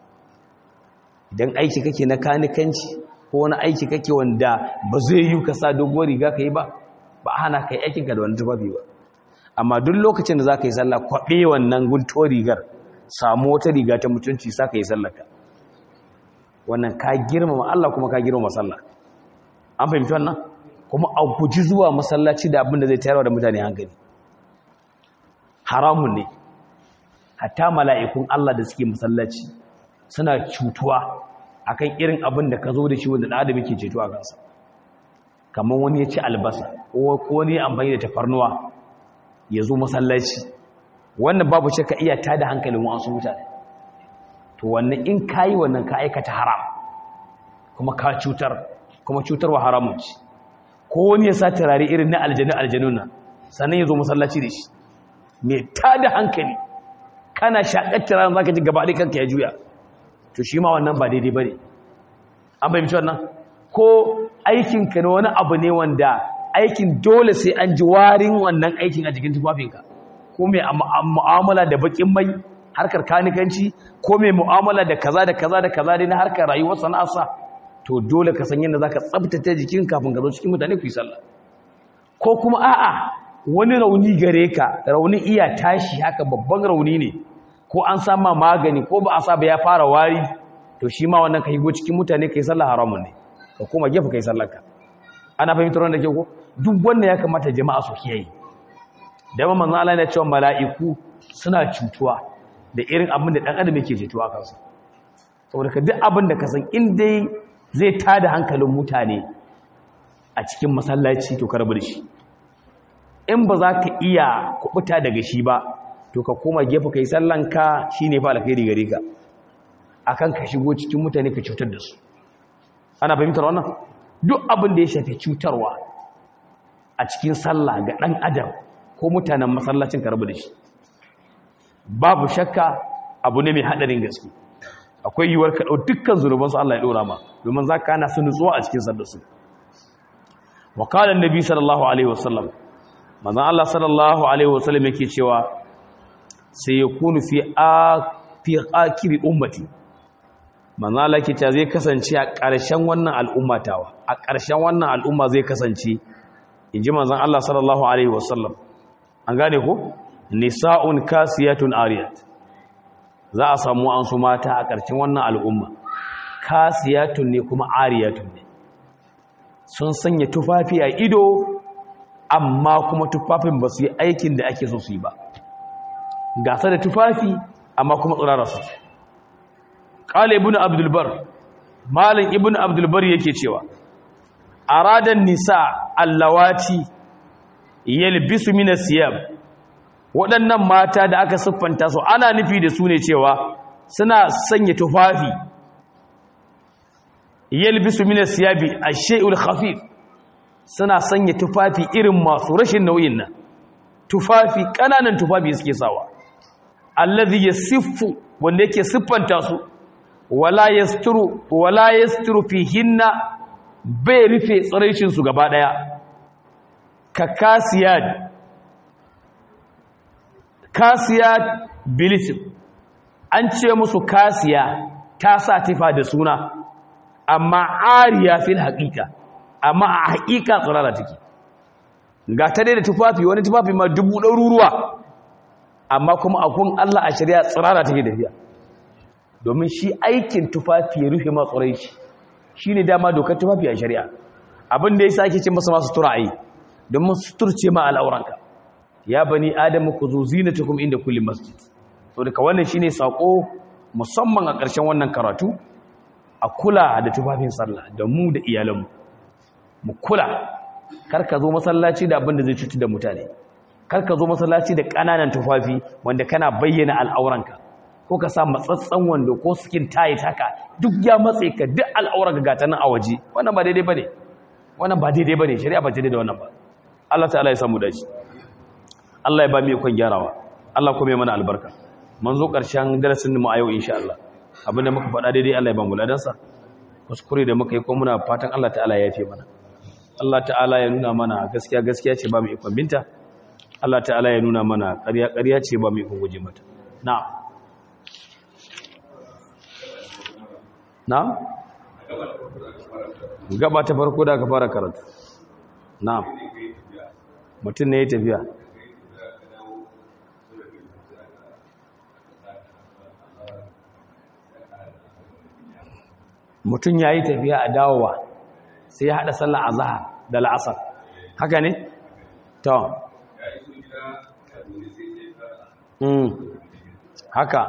idan aiki kake na kanikanci ko wani aiki kake wanda ba zai yi ka sa doguwar riga ka yi ba ba hana ka yi aikinka da wani tufafi ba amma duk lokacin da za ka yi sallah kwaɓe wannan guntuwar rigar samu wata riga ta mutunci sa ka yi sallaka wannan ka girmama Allah kuma ka girmama sallah an fahimci wannan kuma a guji zuwa masallaci da abin da zai tayarwa da mutane hankali haramun ne hatta mala'ikun Allah da suke masallaci suna cutuwa akan irin abin da ka zo da shi wanda ɗan adam yake ceto a kansa kamar wani ya ci albasa ko wani ya amfani da tafarnuwa ya zo masallaci wannan babu ce ka iya tada hankalin wasu mutane to wannan in ka yi wannan ka aikata haram kuma ka cutar kuma cutarwa haramun ci ko wani ya sa turare irin na aljanu aljanun nan sannan ya zo masallaci da shi mai tada hankali kana shaƙar turaren za ka ji gaba kanka ya juya to shi ma wannan ba daidai ba ne an fahimci wannan ko aikinka na wani abu ne wanda aikin dole sai an ji warin wannan aikin a jikin tufafinka ko mai mu'amala da bakin mai harkar kanikanci ko mai mu'amala da kaza da kaza da kaza dai na harkar rayuwar sana'arsa to dole ka san yadda za ka tsabtace jikin kafin ka zo cikin mutane ku yi sallah ko kuma a'a wani rauni gare ka rauni iya tashi haka babban rauni ne ko an sama magani ko ba a sa ba ya fara wari to shi ma wannan ka higo cikin mutane kai sallah haramun ne ka koma gefe kai sallarka ana fahimtar wanda ke ko duk wanda ya kamata jama'a su kiyaye da ma manzo Allah ya ce mala'iku suna cutuwa da irin abin da dan adam yake cutuwa kansa saboda ka duk abin da ka san in dai zai tada hankalin mutane a cikin masallaci to karbar shi in ba za ka iya kubuta daga shi ba to ka koma gefe kai sallanka shine fa alkhairi gare ka akan ka shigo cikin mutane ka cutar da su ana fahimtar wannan duk abin da ya shafi cutarwa a cikin sallah ga dan adam ko mutanen masallacin karbu da shi babu shakka abu ne mai hadarin gaske akwai yiwuwar ka ɗau dukkan zunubansu Allah ya ɗora ma domin za ka hana su nutsuwa a cikin sallarsu wa qala annabi sallallahu alaihi wasallam manzon Allah sallallahu alaihi wasallam yake cewa sai ya kunu fi fi akiri ummati manzon Allah yake cewa zai kasance a ƙarshen wannan al'ummatawa a ƙarshen wannan al'umma zai kasance inji manzon Allah sallallahu alaihi wasallam an gane ko nisa'un kasiyatun ariyat za a samu an su mata a ƙarshen wannan al'umma kasiyatun ne kuma ariyatun ne sun sanya tufafi a ido amma kuma tufafin ba su yi aikin da ake so su yi ba gasa da tufafi amma kuma tsirara su ƙala ibn abdulbar malin ibn abdulbar yake cewa aradan nisa allawati yalbisu min siyab waɗannan mata da aka siffanta su ana nufi da su ne cewa suna sanya tufafi yalbisu min siyabi ash-shay'ul khafif suna sanya tufafi irin masu rashin nauyin nan tufafi kananan tufafi suke sawa allazi yasiffu wanda yake siffanta su wala yasturu wala yasturu fihinna bai rufe tsaraicin su gaba daya ka kasiyad kasiyad bilisim an ce musu kasiya ta sa tifa da suna amma ariya fil haqiqa amma a haƙiƙa tsirara take ga ta dai da tufafi wani tufafi ma dubu ɗaruruwa amma kuma akun Allah a shari'a tsirara take tafiya domin shi aikin tufafi ya rufe ma tsirai shi shi ne dama dokar tufafi a shari'a abin da ya sa ake ce masa masu tura'ayi domin suturce ma al'auranka ya bani adamu ku zo zinatukum inda kulli masjid so daga wannan shine sako musamman a ƙarshen wannan karatu a kula da tufafin sallah da mu da iyalanmu mu kula kar ka zo masallaci da abin da zai cuci da mutane kar ka zo masallaci da ƙananan tufafi wanda kana bayyana al'auranka ko ka sa matsatsan wando ko skin tight haka duk ya matse ka duk al'auranka ga ta nan a waje wannan ba daidai bane wannan ba daidai bane shari'a ba daidai da wannan ba Allah ta'ala ya samu dace Allah ya ba mu ikon gyarawa Allah kuma ya mana albarka mun zo ƙarshen darasin mu a yau insha Allah abinda muka faɗa daidai Allah ya ba mu ladansa kuskure da muka yi ko muna fatan Allah ta'ala ya yafe mana Allah ta'ala ya nuna mana gaskiya gaskiya ce ba mu ikon binta Allah ta'ala ya nuna mana ƙarya ƙarya ce ba mu ikon guje mata na'am na'am gaba ta farko da aka fara karatu na'am mutum ne ya tafiya mutum ya yi tafiya a dawowa sai ya haɗa sallah a zahar da la'asar haka ne? ta haka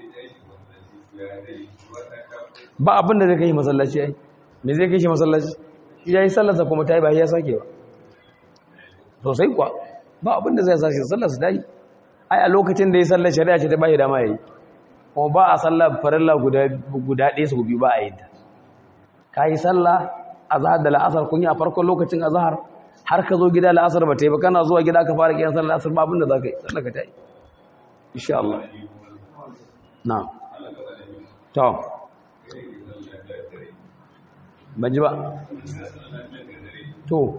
ba abinda zai kai masallaci ai me zai kai shi masallaci ya yi sallarsa kuma ta yi ba ya sake ba sosai kuwa ba abinda zai sake sallarsa ta yi ai a lokacin da ya sallar shari'a ce ta bayi dama ya yi kuma ba a sallar farilla guda ɗaya su biyu ba a yi ta ka yi sallah a zahar da la'asar kun yi a farkon lokacin a zahar har ka zo gida la'asar ba ta yi ba kana zuwa gida ka fara kiyan sallar la'asar ba abinda za ka yi sallar ka ta yi insha Allah na to ban ji ba to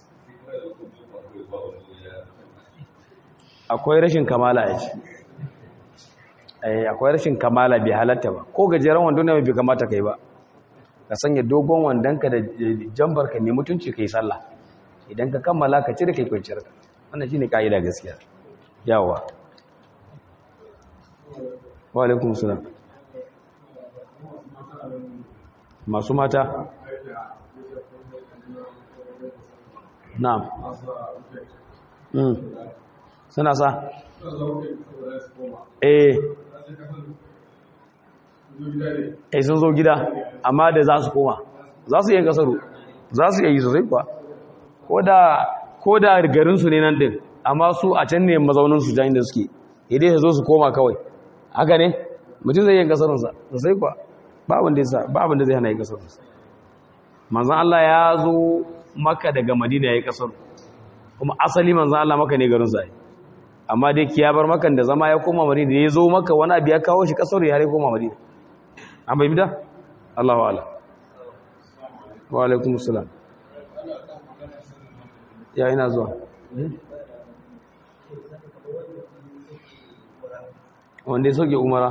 akwai rashin kamala ya ce akwai rashin kamala bai halatta ba ko gajeren wando ne bai kamata kai ba ka sanya dogon wandonka da jambar ka ne mutunci kai sallah idan ka kammala ka cire kai kwanciyar ka wannan shine kaida gaskiya yawa wa alaikum salam masu mata na'am mm suna sa eh eh sun zo gida amma da za su koma za su yi kasaru za su yi sosai kuwa ko da garinsu ne nan din amma su a can ne mazauninsu jan da suke idai su zo su koma kawai haka ne mutum zai yi kasarunsa sosai kuwa ba abin da zai hana yi kasarunsa manzan Allah ya zo maka daga madina ya yi kasaru kuma asali manzan Allah maka ne garinsa yi amma dai ya bar makan da zama ya koma madina ya zo maka wani abu ya kawo shi kasar ya koma madina an bai bida Allahu ala wa alaikum salam ya ina zuwa wanda ya sauke umara